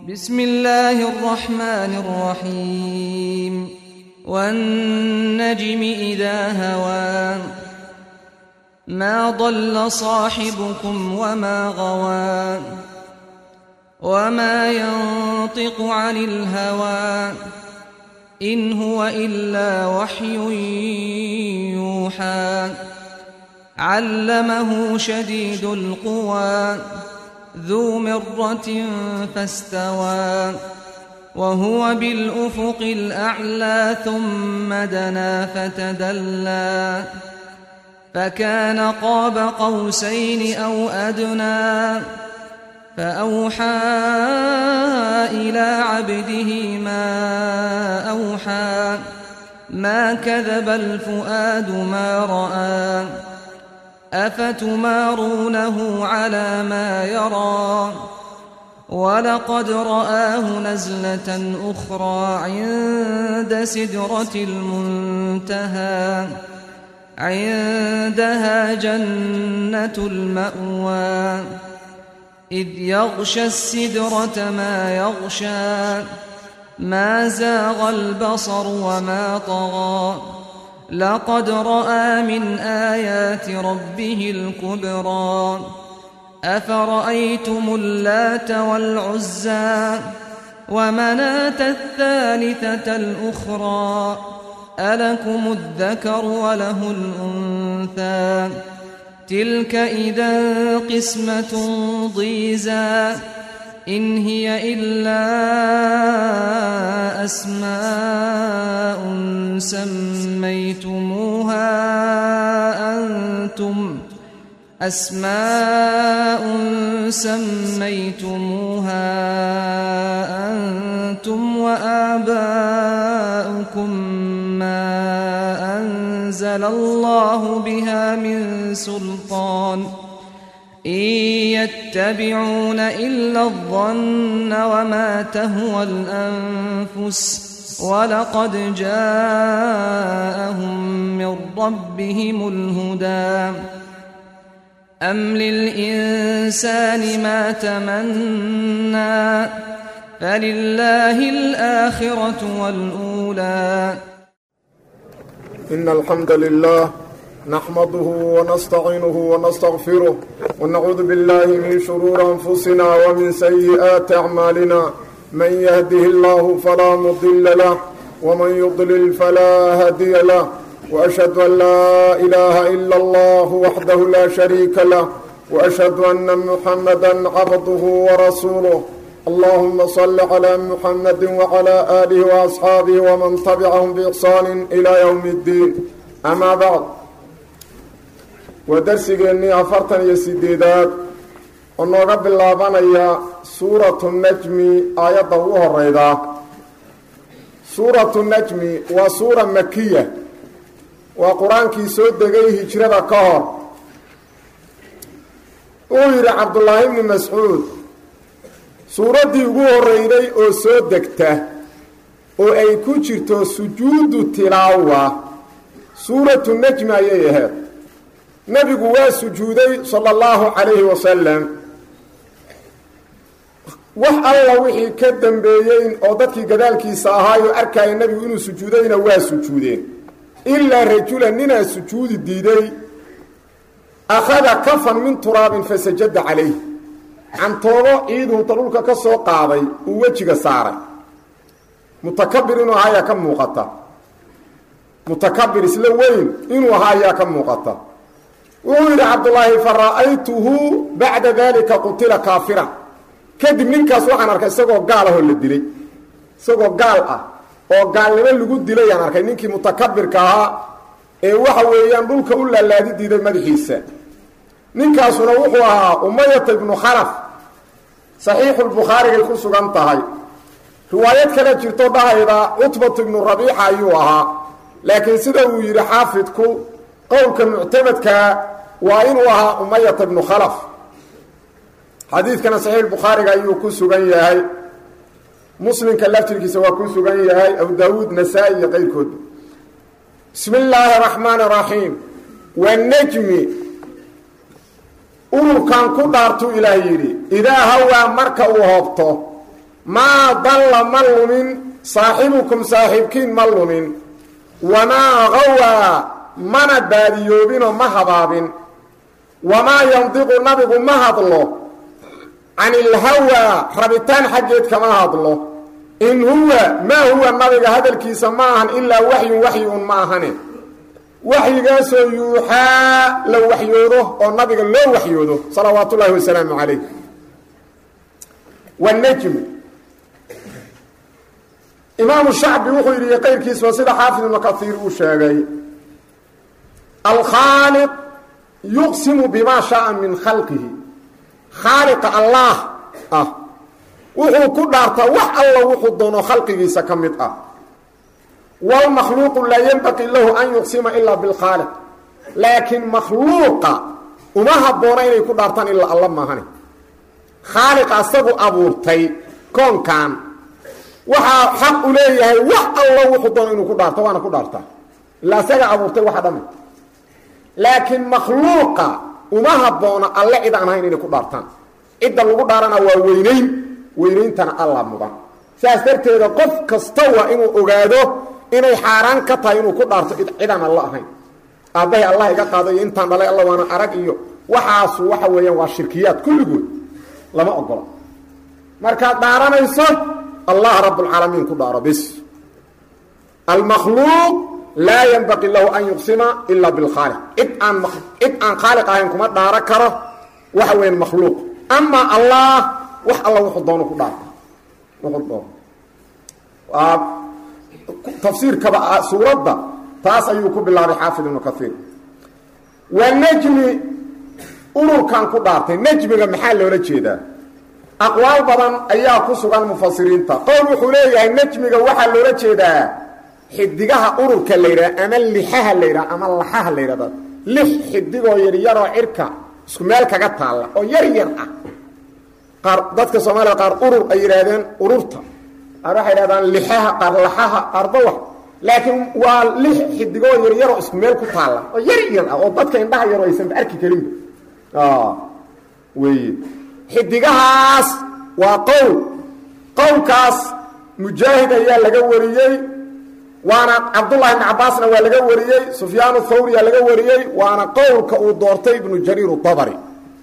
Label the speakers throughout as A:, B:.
A: بسم الله الرحمن الرحيم والنجم إذا هوى ما ضل صاحبكم وما غوى وما ينطق عن الهوى إن هو إلا وحي يوحى علمه شديد القوى ذو مرة فاستوى وهو بالأفق الأعلى ثم دنا فتدلى فكان قاب قوسين أو أدنى فأوحى إلى عبده ما أوحى ما كذب الفؤاد ما رأى أفتمارونه على ما يرى ولقد رآه نزلة أخرى عند سدرة المنتهى عندها جنة المأوى إذ يغشى السدرة ما يغشى ما زاغ البصر وما طغى لقد رأى من آيات ربه الكبرى أفرأيتم اللات والعزى ومناة الثالثة الأخرى ألكم الذكر وله الأنثى تلك إذا قسمة ضيزى إن هي إلا أسماء سميتموها أنتم أسماء سميتموها أنتم وآباؤكم ما أنزل الله بها من سلطان إن يتبعون إلا الظن وما تهوى الأنفس ولقد جاءهم من ربهم الهدى أم للإنسان ما تمنى فلله الآخرة والأولى
B: إن الحمد لله نحمده ونستعينه ونستغفره ونعوذ بالله من شرور أنفسنا ومن سيئات أعمالنا من يهده الله فلا مضل له ومن يضلل فلا هادي له وأشهد أن لا إله إلا الله وحده لا شريك له وأشهد أن محمدا عبده ورسوله اللهم صل على محمد وعلى آله وأصحابه ومن تبعهم بإحسان إلى يوم الدين أما بعد ودرسigeennii afartan iyo sideedaad oo nooga bilaabanaya suuratu najmi aayadda ugu horeyda suuratu najmi waa suura makiya waa qur-aankii soo degay hijrada ka hor uu yidhi cabdullaahi bni mascuud suuraddii ugu horeyday oo soo degta oo ay ku jirto sujuudu tilaawa suuratu najmi ayay ahayd nebigu waa sujuuday sala allahu calayhi wasalam wax alla wixii ka dambeeyey oo dadkii gadaalkiisa ahaayoo arkaya nebigu inuu sujuudayna waa sujuudeen ilaa rajulan ninaa sujuudi diiday akhada kafan min turaabin fasajada calayh cantoobo ciidunta dhulka ka soo qaaday uu wejiga saaray mutakabir inuu ahaa ayaa ka muuqata mutakabir isla weyn inuu ahaa ayaa ka muuqata wuxuu yidhi cabdullaahi fa ra'aytuhu bacda dalika qutila kaafira kadib ninkaas waxaan arkay isagoo gaal ahoo la dilay isagoo gaal ah oo gaalnimo lagu dilayaan arkay ninkii mutakabirka ahaa ee waxa weeyaan dhulka u laalaadi diiday madaxiisa ninkaasuna wuxuu ahaa umayata ibnu khalaf saxiixulbukhaarigay ku sugan tahay riwaayad kale jirto dhahayda cutbatu ibnu rabiixa ayuu ahaa laakiin sida uu yidhi xaafidku qowlka muctamadkaa waa inuu ahaa umayata ibnu khalaf xadiidkana saxiix bukhaariga ayuu ku sugan yahay muslimka laftirkiisa waa ku sugan yahay abu daawuud nasaa-i iyo qayrkoodba bismi illaahi araxmaani araxiim wanajmi ururkan ku dhaartuu ilaah yidhi idaa hawaa marka uu hoobto maa dalla ma lumin saaxibukum saaxiibkiin ma lumin wamaa gawaa mana baadiyoobinoo ma habaabin wamaa yandiqu nabigu ma hadlo can ilhawaa rabitaan xaggeed kama hadlo in huwa maa huwa nabiga hadalkiisa ma ahan ilaa waxyun waxyi un ma ahane waxyigaasoo yuuxaa la waxyoodo oo nabiga loo waxyoodo salawaat ullaahi wasalaamu calayh wanajmu imaamu shacbi wuxuu yidhi qayrkiisba sida xaafid ibnu kaiir uu sheegay alkhaaliq yuqsimu bimaa shaaa min khalqihi khaaliqa allaah ah wuxuu ku dhaartaa wax alla wuxuu doono khalqigiisa ka mid ah wlmakhluuqu laa yenbaqii lahu an yuqsima ilaa bilkhaaliq laakiin makhluuqa uma habboona inay ku dhaartaan ilaa alla maahane khaaliqa asagu abuurtay koonkan waxaa xaq u leeyahay wax allo wuxuu doono inuu ku dhaarto waana ku dhaartaa ilaa asaga abuurtay waxa dhami laakiin makhluuqa uma habboona alle cid aan ahayn inay ku dhaartaan cidda lagu dhaarana waa weynayn weynayntana alla mudan saas darteeda qof kasta waa inuu ogaado inay xaaraan ka tahay inuu ku dhaarto cidaan alla ahayn aabbahay allah iga qaado iyo intaan dhalay alla waana arag iyo waxaasu waxa weeyaan waa shirkiyaad kulligood lama ogola markaad dhaaranayso allah rabbulcaalamiin ku dhaaro bis almakhluuq laa yanbaqii lahu an yuqsima ilaa bilkhaaliq cid aan cid aan khaaliq ahayn kuma dhaaro karo waxa weeyaan makhluuq amaa allah wax alla wuxuu doono ku dhaarta wuxuu doono waa tafsiirkaba suuradda taas ayuu ku bilaabay xaafid ibnu kaiir waa nejmi ururkan ku dhaartay nejmiga maxaa loola jeedaa aqwaal badan ayaa ku sugan mufasiriinta qowl wuxuu leeyahay nejmiga waxaa loola jeedaa xidigaha ururka la yidhaha ama lixaha la yidhaha ama laxaha la yidhahda lix xidigoo yaryaroo cirka isku meel kaga taalla oo yar yar ah qaar dadka soomaaliya qaar urur ay yidhaahdeen ururta qaar waxay yidhahdaan lixaha qaar laxaha qaar bawax laakiin waa lix xidigoo yaryaroo isku meel ku taalla oo yar yar ah oo dadka indhaha yaroo aysanba arki karinba weeye xidigahaas waa qowl qowlkaas mujaahid ayaa laga wariyey waana cabdullahi ibn cabaasna waa laga wariyey sufyaan thawriyaa laga wariyey waana qowlka uu doortay ibnu jariir dabri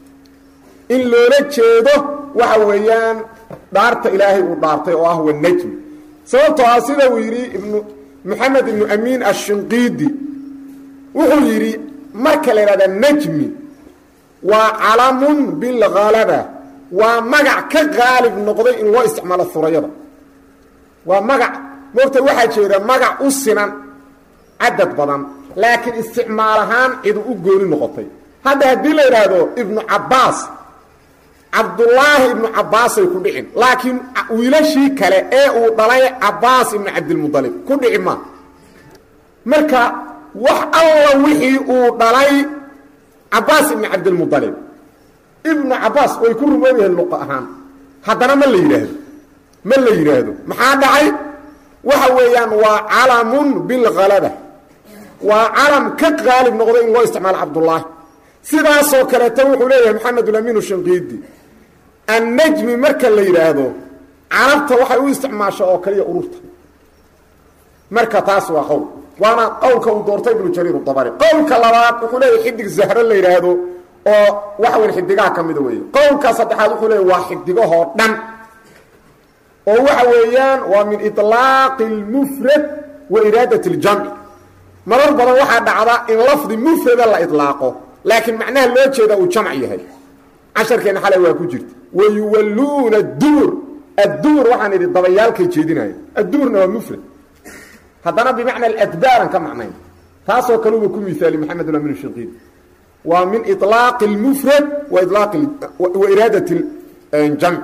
B: in loola jeedo waxa weeyaan dhaarta ilaahay uu dhaartay oo ah wanajmi sababtoo ah sida uu yidhi ibnu moxamed ibnu amiin ashinqiidi wuxuu yidhi marka la yidhahda najmi waa calamun bilhalaba waa magac ka qaalib noqday in loo isticmaalo furayada waa magac moogta waxaa jeeda magac u sinan cadad badan laakiin isticmaal ahaan cidu u gooni noqotay hadda haddii la yidhaahdo ibnu cabbaas cabdullaahi ibnu cabbaasay ku dhicin laakiin wiilashii kale ee uu dhalay cabbaas ibnu cabdilmudalib ku dhici ma marka wax alla wixii uu dhalay cabbaas ibnu cabdilmudalib ibnu cabbaas way ku rumoob yahiin luqa ahaan haddana ma la yidhaahdo ma la yidhaahdo maxaa dhacay waxa weeyaan waa calamun bilhalaba waa calam ka qaalib noqday in loo isticmaalo cabdullaahi sidaasoo kaleeto wuxuu leeyahay maxamedulamiinu shanqiidi annajmi marka la yidhaahdo carabta waxay u isticmaasha oo kaliya ururta marka taas waa qowl waana qowlka uu doortay ibnu jariir dabari qowlka labaad wuxuu leeyahay xidig zahro la yidhaahdo oo waxa weya xidigaha ka mida weeye qowlka saddexaad wuxuu leeyahy waa xidigahoo dhan oo waxa weeyaan waa min iطlaaqi اlmufrad wa iraadat اljamci marar badan waxaa dhacda in lafdi mufrada la iطlaaqo laakiin macnaha loo jeeda uu jamc yahay casharkeena xalay waa ku jirta wayuwalluuna dubur addubur waxaan idhi dabayaalkay jeedinaya adduburna waa mufrad haddana bimacna adbaaran ka macnayn taasoo kale uba ku miaali maxamed amin shinqiid waa min iطlaaqi اlmufrad wa ilaaqi wa iraadat jamc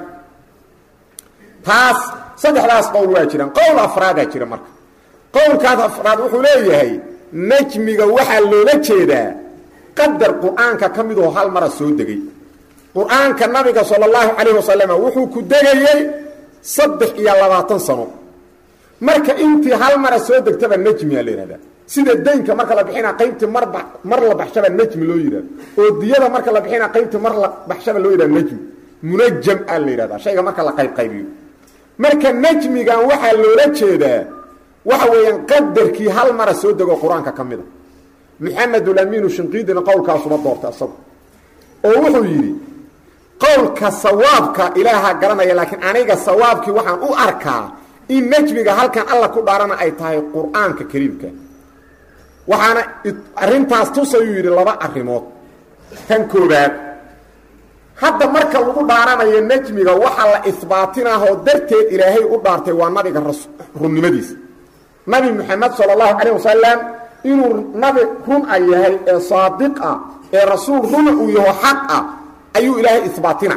B: taas saddexdaas qowl waa jiraan qowl afraadaa jira marka qowlkaas afraad wuxuu leeyahay najmiga waxaa loola jeedaa qadar qur-aanka ka midoo hal mara soo degay qur-aanka nabiga sala allahu calayh wasalam wuxuu ku degayey saddex iyo labaatan sano marka intii hal mara soo degtaba najmiyaa la yihahdaa sida daynka marka la bixina qaybtii marba mar la baxshaba najmi loo yidhahdo oo diyada marka la bixina qaybtii mar la baxshaba loo yidhahdo najmi munajam aa la yidhahdaa shayga marka la qaybqaybiyo marka najmigan waxaa loola jeedaa waxa weeyaan qadarkii hal mara soo dego qur-aanka ka mid a maxamedulamiinu shinqiidina qowlkaasuba doorta isagu oo wuxuu yidhi qowlka sawaabka ilaaha garanaya laakiin aniga sawaabkii waxaan u arkaa in najmiga halkan alla ku dhaarana ay tahay qur-aanka kariimka waxaana arrintaas tusayuu yidhi laba arrimood tan koobaad hadda marka lagu dhaaranayo najmiga waxaa la isbaatinahoo darteed ilaahay u dhaartay waa nabiga runnimadiisa nabi moxamed sala allahu calayh wasalam inuu nabi run a yahay ee saadiq ah ee rasuul runa uu yaho xaq ah ayuu ilaahay isbaatina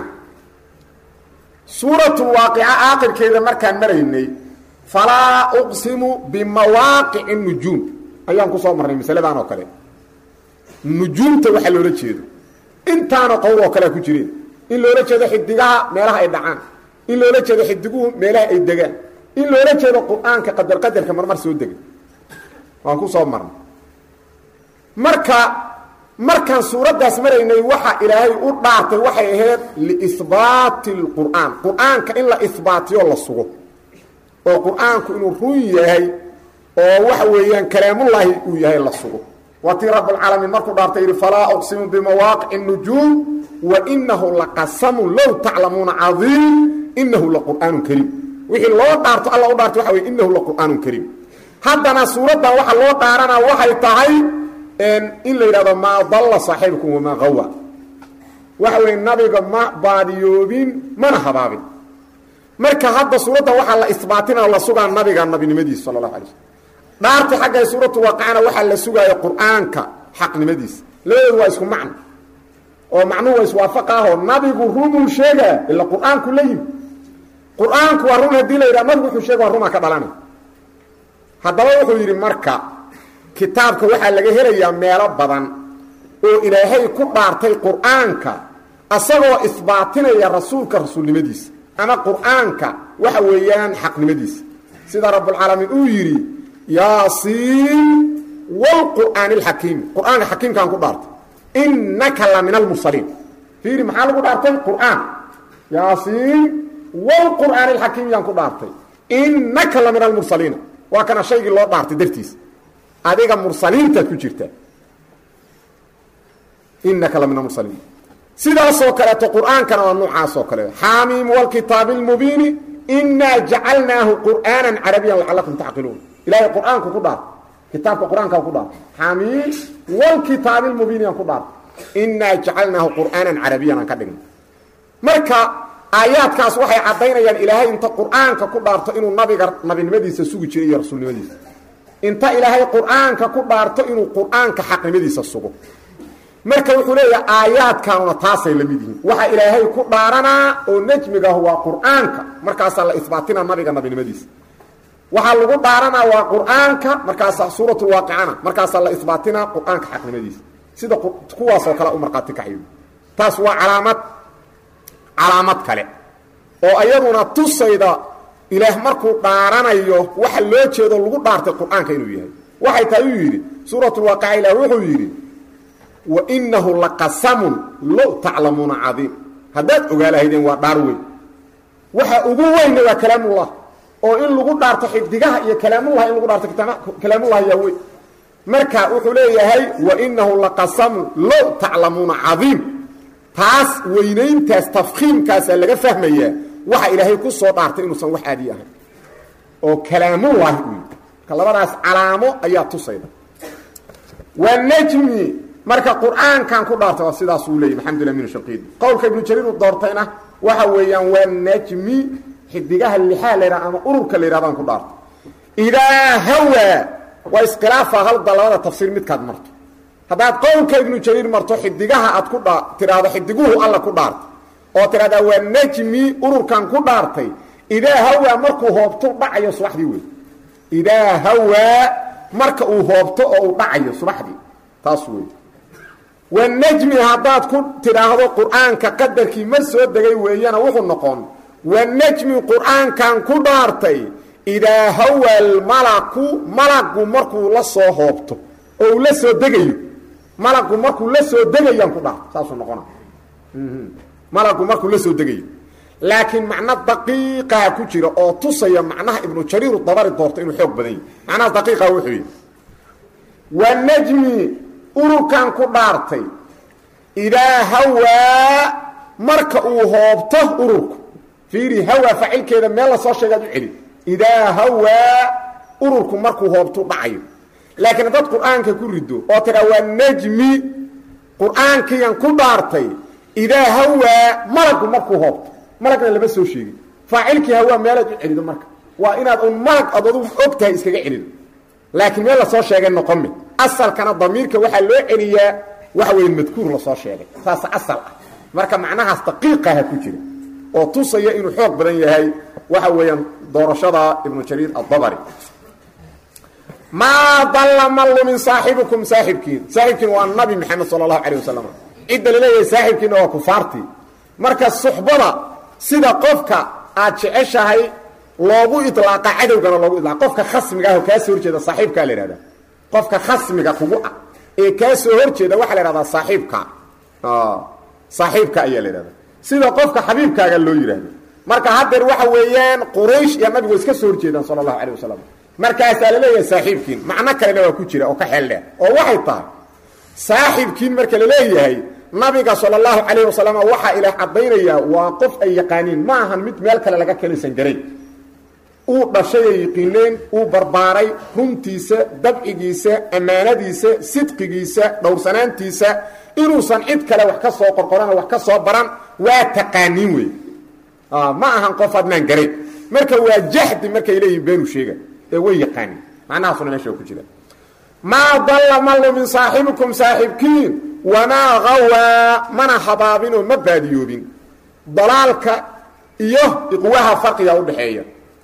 B: suuratulwaaqica aakhirkeeda markaan maraynay falaa uqsimu bimawaaqici nujuum ayaan ku soo marnay masaladan oo kale nujuumta waxaa loola jeedo intaana qowl oo kalea ku jireen in loola jeedo xidigaha meelaha ay dhacaan in loola jeedo xidiguhu meelaha ay degaan in loola jeedo qur-aanka qadar qadarka marmar soo dega waan ku soo marnay marka markaan suuraddaas maraynay waxa ilaahay u dhaartay waxay ahayd liisbaati lqur'aan qur-aanka in la isbaatiyo la sugo oo qur-aanku inuu run yahay oo waxa weeyaan kalaamullaahi uu yahay la sugo waa tii rabbulcaalamiin markuu dhaartay yidhi falaa uqsimu bimawaaqici nujuum wa inahu laqasamun low taclamuuna cadiim inahu laqur'aanu kariim wixii loo dhaarto alla u dhaartay waxa wey inahu laqur'aanu kariim haddana suuraddan waxa loo dhaaranaa waxay tahay in la yidhahdo maa dalla saaxiibkum wamaa qawa waxa weeye nabiga ma baadiyoobin mana habaabin marka hadda suuradda waxaa la isbaatina la sugaa nabiga nabinimadiisa sala allahu alay slm dhaarta xagga suuratu waaqicana waxaa la sugaaya qur-aanka xaqnimadiisa labadoodu waa isku macno oo macnuhu waa iswaafaqaahoo nabigu runuu sheegaa ila qur-aanku la yimi qur-aanku waa run haddii la yidhaha nabigu wuxuu sheega waa runaa ka dhalanay haddaba wuxuu yidhi marka kitaabka waxaa laga helayaa meelo badan oo ilaahay ku dhaartay qur-aanka asagoo isbaatinaya rasuulka rasuulnimadiisa ama qur-aanka waxa weeyaan xaqnimadiisa sida rabbulcaalamiin uu yidhi yaasiin wlqur'aani alxakiimi qur-aanka xakiimkaan ku dhaartay innaka la min almursaliin fiiri maxaa lagu dhaartay qur-aan yaasiin wlqur'aani alxakiim yaan ku dhaartay innaka la min almursaliina waa kana shaygii loo dhaartay dartiisa adiga mursaliintaad ku jirtaa innaka la min almursaliin sidaasoo kaleeto qur-aankana waa noocaasoo kale xaamiim wlkitaabi اlmubiini inaa jacalnaahu qur'aana carabiyan lacalakum tacqiluun ilahay qur-aanku ku dhaartay kitaabka qur-aankaa ku dhaartay xamiim wlkitaabi lmubiin yaan ku dhaartay inaa jacalnaahu qur'aanan carabiyan aan ka dhignay marka aayaadkaas waxay caddaynayaan ilaahay inta qur-aanka ku dhaarto inuu nabiga nabinimadiisa sugi jiray iyo rasuulnimadiisa inta ilaahay qur-aanka ku dhaarto inuu qur-aanka xaqnimadiisa sugo marka wuxuu leeyahay aayaadkanuna taasay la mid yihiin waxa ilaahay ku dhaaranaa oo nejmigaah waa qur-aanka markaasaa la isbaatina nabiga nabinimadiisa waxaa lagu dhaaranaa waa qur-aanka markaasaa suuratulwaaqicana markaasaa la isbaatinaa qur-aanka xaqnimadiisa sida kuwaasoo kale u markhaati kaxyo taas waa calaamad calaamad kale oo ayaduna tusayda ilaah markuu dhaaranayo waxa loo jeedo lagu dhaartay qur-aanka inuu yahay waxay tahay uu yidhi suuratulwaaqica ilaah wuxuu yidhi wa inahu laqasamun low taclamuuna cadiim haddaad ogaa lahaydeen waa dhaar weyn waxa ugu weynna waa kalaamullah oo in lagu dhaarto xidigaha iyo kalaamullah in lagu dhaarto kalaamullah yaa weyn marka wuxuu leeyahay wa inahu laqasamun low taclamuuna cadiim taas weynayntaas tafkiimkaasaa laga fahmayaa waxa ilaahay ku soo dhaartay inuusan wax aadiy ahayn oo kalaamullaahi u yii marka labadaas calaamo ayaa tusayda wanajmi marka qur-aankan ku dhaartay waa sidaasuu leeyay maxamdullah min shaqiid qowlka ibnu jariir uu doortayna waxa weeyaan waa najmi xidigaha lixaa la yidhaha ama ururka la yidhahdaan ku dhaartay idaa hawaa waa iskhilaafa halda labada tafsiir midkaad marto haddaad qowlka ibnu jariir marto xidigaha aad ku dha tidhaahdo xidiguhu alla ku dhaartay oo tidhahdaa waa najmi ururkan ku dhaartay idaa hawaa markuu hoobto dhacayo subaxdii wey idaa hawaa marka uu hoobto oo uu dhacayo subaxdii taas wey wanajmi haddaad ku tidhaahdo qur-aanka qadarkii mar soo degay weeyana wuxuu noqon wanajmi qur-aankan ku dhaartay idaa hawa almalaku malagu markuu la soo hoobto oo uu la soo degayo malagu markuu la soo degayaan ku dhaarto saasuu noqona malagu markuu la soo degayo laakiin macno daqiiqaha ku jira oo tusaya macnaha ibnu jariiru dabari doorto inuu xoog badan yahy macnahaas daqiiqaha wuxuu yidhi wa najmi ururkan ku dhaartay idaa hawaa marka uu hoobto ururku fiiri hawaa facilkeeda meel la soo sheegaad u celi idaa hawaa ururku markuu hoobtu dhacayo laakiin haddaad qur-aanka ku rido oo tiraa waa najmi qur-aankiiyan ku dhaartay idaa hawaa malagu markuu hoobto malagna lama soo sheegin faacilkii hawaa meelaad u celido marka waa inaad un malag ad adugu og tahay iskaga celido laakiin meel lasoo sheegay noqome asalkana damiirka waxaa loo celiyaa waxa weya madkuur lasoo sheegay saas asal ah marka macnahaas daqiiqaha ku jira oo tusaya inuu xoog badan yahay waxa weeyaan doorashada ibnu jariir addabari maa dalla ma lumin saaxibukum saaxibkiin saaxibkiin waa nabi maxamed sala allahu calayh wasalam cidda laleeyahay saaxibkiina waa kufaartii marka suxbada sida qofka aad jeceshahay loogu ilaaqa cadowgana loogu ilaaqa qofka khasmiga ah oo kaa soo horjeeda saaxiibkaa la ihahdaa qofka khasmiga kugu ah ee kaa soo horjeeda waxaa la ihahdaa saaxiibka saaxiibka ayaa la ihahdaa sida qofka xabiibkaaga loo yidhaahdo marka haddeer waxa weeyaan quraysh iyo nabigu iska soo horjeedaan sala allahu calayh wasalam markaasaa la leeyahay saaxiibkiin macno kalena waa ku jira oo ka xeel dheer oo waxay tahay saaxiibkiin marka la leeyahay nabiga sala allahu calayh wasalam waxaa ilaah caddaynayaa waa qof ay yaqaaniin ma ahan mid meel kale laga kelisan garay uu dhashay ay yiqiineen uu barbaaray runtiisa dabcigiisa ammaanadiisa sidqigiisa dhowrsanaantiisa inuusan cid kale wax ka soo qorqoran wax ka soo baran waa taqaaniin wey ma ahan qof adnaan garay marka waa jahdi markay leeyihin beenu sheega ee way yaqaaniin macnahaasuna meesha ku jira maa dalla ma lumin saaxibukum saaxibkiin wamaa hawaa mana habaabinoo ma baadiyoobin dalaalka iyo iqwaha farqiga udhaxeeya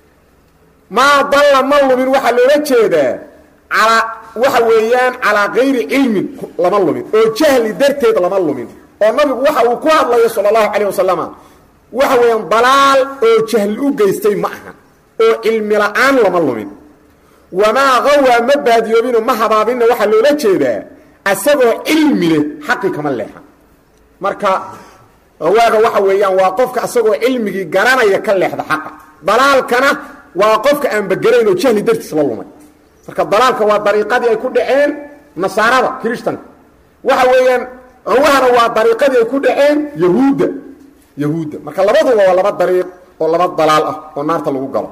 B: maa dalla ma lumin waxaa loola jeedaa alaa waxa weeyaan calaa kayri cilmin lama lumin oo jahli darteed lama lumin oo nabigu waxa uu ku hadlayo sala allahu calayh wasalama waxa weeyaan dalaal oo jahli u geystay ma aha oo cilmi la-aan lama lumin wamaa hawaa ma baadiyoobinoo ma habaabinna waxaa loola jeedaa asagoo cilmi leh xaqi kama leexa marka hawaaga waxa weeyaan waa qofka asagoo cilmigii garanaya ka leexda xaqa dalaalkana waa qofka aan bagarayn oo jahli dartiis la lumay marka dalaalka waa dariiqadii ay ku dhaceen nasaarada kirishtanka waxa weeyaan hawahana waa dariiqadii ay ku dhaceen yahuudda yahuudda marka labaduba waa laba dariiq oo laba dalaal ah oo naarta lagu galo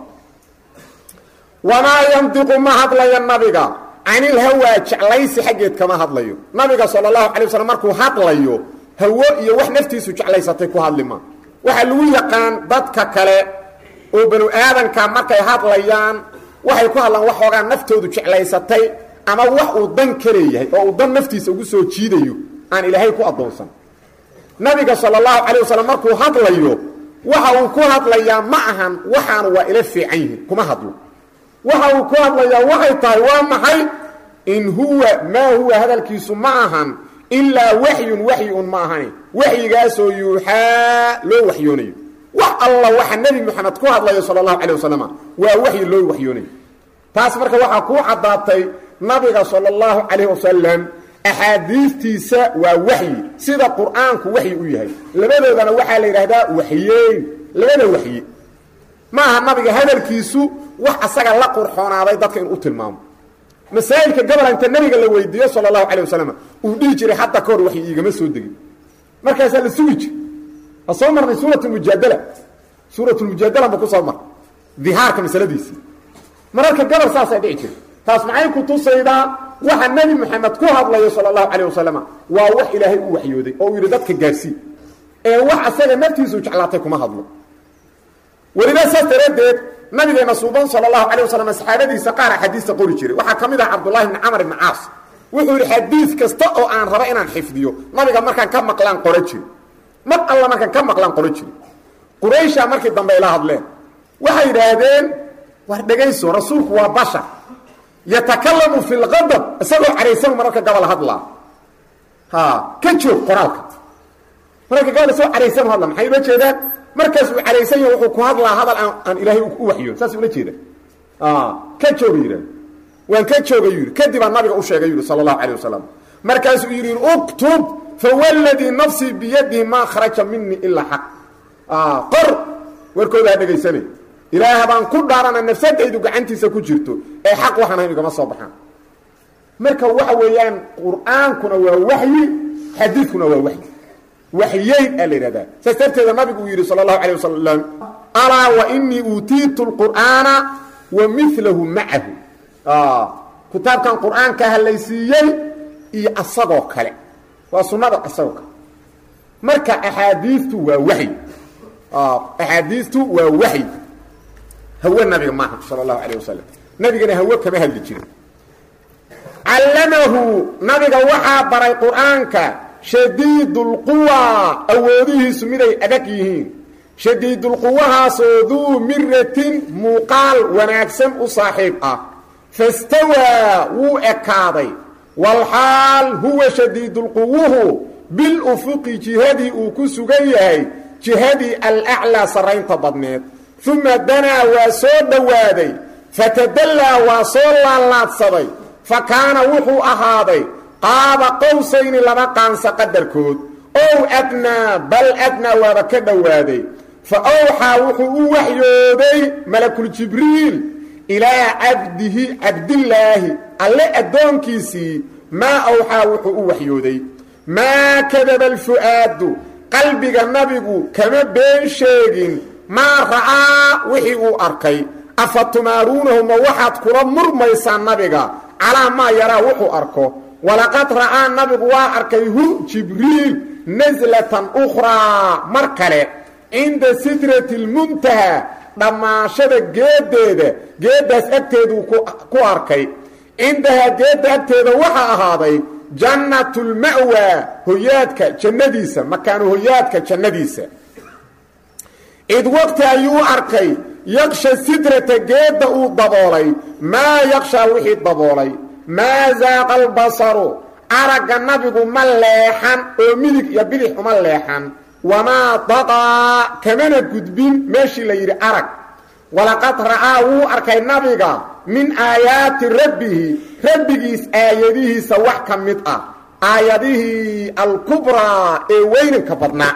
B: wamaa yandiqu ma hadlaya nabiga canil hawaa jeclaysi xaggeed kama hadlayo nabiga sala allahu calay waslm markuu hadlayo hawo iyo wax naftiisu jeclaysatay ku hadlima waxaa lagu yaqaan dadka kale oo banu aadanka markay hadlayaan waxay ku hadlaan waxoogaa naftoodu jeclaysatay ama wax uu dan ka leeyahay oo uu dan naftiisa ugu soo jiidayo aan ilaahay ku addoonsan nabiga sala allahu calay wasalam markuu hadlayo waxa uu ku hadlayaa ma ahan waxaanu waa ila fiican yihin kuma hadlo waxa uu ku hadlayaa waxay tahay waa maxay in huwa maa huwa hadalkiisu ma ahan ilaa waxyun waxyi un ma ahani waxyigaasoo yuuxaa loo waxyoonayo wax alla waxa nebi moxamed ku hadlayo sala allahu calay wasalam waa waxyi loo waxyoonayo taas marka waxaa kuu caddaatay nabiga sala allahu calayh wasalam axaadiistiisa waa waxyi sida qur-aanku waxyi u yahay labadoodana waxaa la yidhaahdaa waxyeyn labada waxyi ma aha nabiga hadalkiisu wax asaga la qurxoonaaday dadka inuu u tilmaamo masaa'ilka gobol inta nabiga la weydiiyo sala allahu calayh wasalam uu dhihi jiray hadda ka hor waxyi iigama soo degin markaasaa la sugi jir a soo marnay suurat mujaadala suurat lmujaadala ma ku soo mar dihaarka masaladiisii mararka gobol saasay dhici jira taas maxay ku tusaydaa waxa nebi moxamed ku hadlayo sala allahu calayh wasalam waa wax ilaahay u waxyooday oo uu yidhi dadka gaarsii ee wax asaga naftiisu jeclaatay kuma hadlo weliba saas daraaddeed nabigeena suuban sala allahu calayh wasalam saxaabadiisa qaar axaadiista qori jiray waxaa ka mid ah cabdullahi bni camar ibni caas wuxuu yidhi xadiid kasta oo aan raba inaan xifdiyo nabiga markaan ka maqlaan qoro jiri mar alla markaan ka maqlaan qoro jiri quraysha markii dambe ila hadleen waxay yidhaahdeen war dhegayso rasuulku waa bashar yatakalamu fi lqadab isagoo caraysan mararka gabal hadlaa ha ka joog qoraalka mararka gabal isagoo caraysan hadla maxay ula jeedaan markaas uu caraysan yahay wuxuu ku hadlaa hadal aan aan ilaahay u waxyoon saas ula jeeda ka jooga yidhahd waan ka jooga yidhi kadibaa nabiga u sheegay yidhi sala allahu calayh wasalam markaasuu yidhi uktub fawalladii nafsii biyadihi maa kharaja minii ilaa xaq qor warkooda ha dhegaysanay ilaah baan ku dhaarana nafsadaydu gacantiisa ku jirto ee xaq waxaan ahayn igama soo baxaan marka waxa weeyaan qur-aankuna waa waxyi xadiidkuna waa waxyi waxyeyn aa la yidhahdaa saas darteeda nabigu uu yidhi sala allahu calay wasalam alaa wa inii uutiitu lqur'aana wa milahu macahu kitaabkan qur-aanka halaysiiyey iyo asagoo kale waa sunnada asagoo kale marka axaadiistu waa waxy axaadiistu waa waxy hawe nabiga maaha sala allahu calayh wasalam nabigana hawe kama hadli jirin callamahu nabiga waxaa baray qur-aanka shadiidulquwa awoodihiisu miday adag yihiin shadiidulquwahaasoo duu miratin muuqaal wanaagsan u saaxiib ah fastawaa wuu ekaaday walxaal huwa shadiidulquwuhu bilufuqi jihadii uu ku sugan yahay jihadii alaclaa sarraynta badneed uma danaa waa soo dhowaaday fatadallaa waa soo laalaadsaday fa kaana wuxuu ahaaday qaaba qowsayni laba qaansa qadarkood ow adnaa bal adnaa waaba ka dhowaaday fa awxaa wuxuu u waxyooday malakuljibriil ilaa cabdihi cabdillaahi alle addoonkiisii maa awxaa wuxuu u waxyooday maa kadaba alfu'aadu qalbiga nabigu kama been sheegin maa ra'aa wixii uu arkay afa tumaaruunahu ma waxaad kula murmaysaan nabiga calaa maa yaraa wuxuu arko walaqad ra'aa nabigu waa arkay hu jibriil naslatan ukhraa mar kale cinda sidrati lmuntaha dhammaashada geeddeeda geeddaas agteeduu ku arkay cindahaa geedda agteeda waxaa ahaaday jannatulma'waa hoyaadka jannadiisa makaanu hoyaadka jannadiisa id waqti ayuu arkay yaksha sidrata geedda uu daboolay maa yakshaa wixii daboolay maa zaaqa albasaru aragga nabigu ma leexan oo midig iyo bidix uma leexan wamaa daqaa kamana gudbin meeshii la yidhi arag walaqad ra'aa wuu arkay nabiga min aayaati rabbihi rabbigiis aayadihiisa wax ka mid ah aayadihii alkubraa ee weynanka badnaa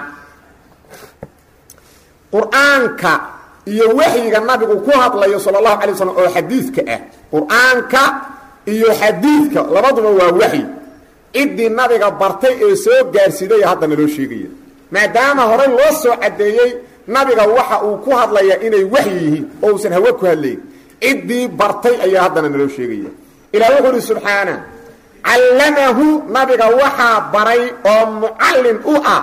B: qur-aanka iyo waxyiga nabigu ku hadlayo sala allahu alay waslm oo xadiidka ah qur-aanka iyo xadiidka labaduba waa waxyi ciddii nabiga bartay ee soo gaarsiiday haddana loo sheegaya maadaama horey loo soo caddeeyey nabiga waxa uu ku hadlaya inay waxyi yihiin oo uusan hawe ku hadlayn ciddii bartay ayaa haddana naloo sheegaya ilah wuxuu uhi subxaana callamahu nabiga waxaa baray oo mucallin u ah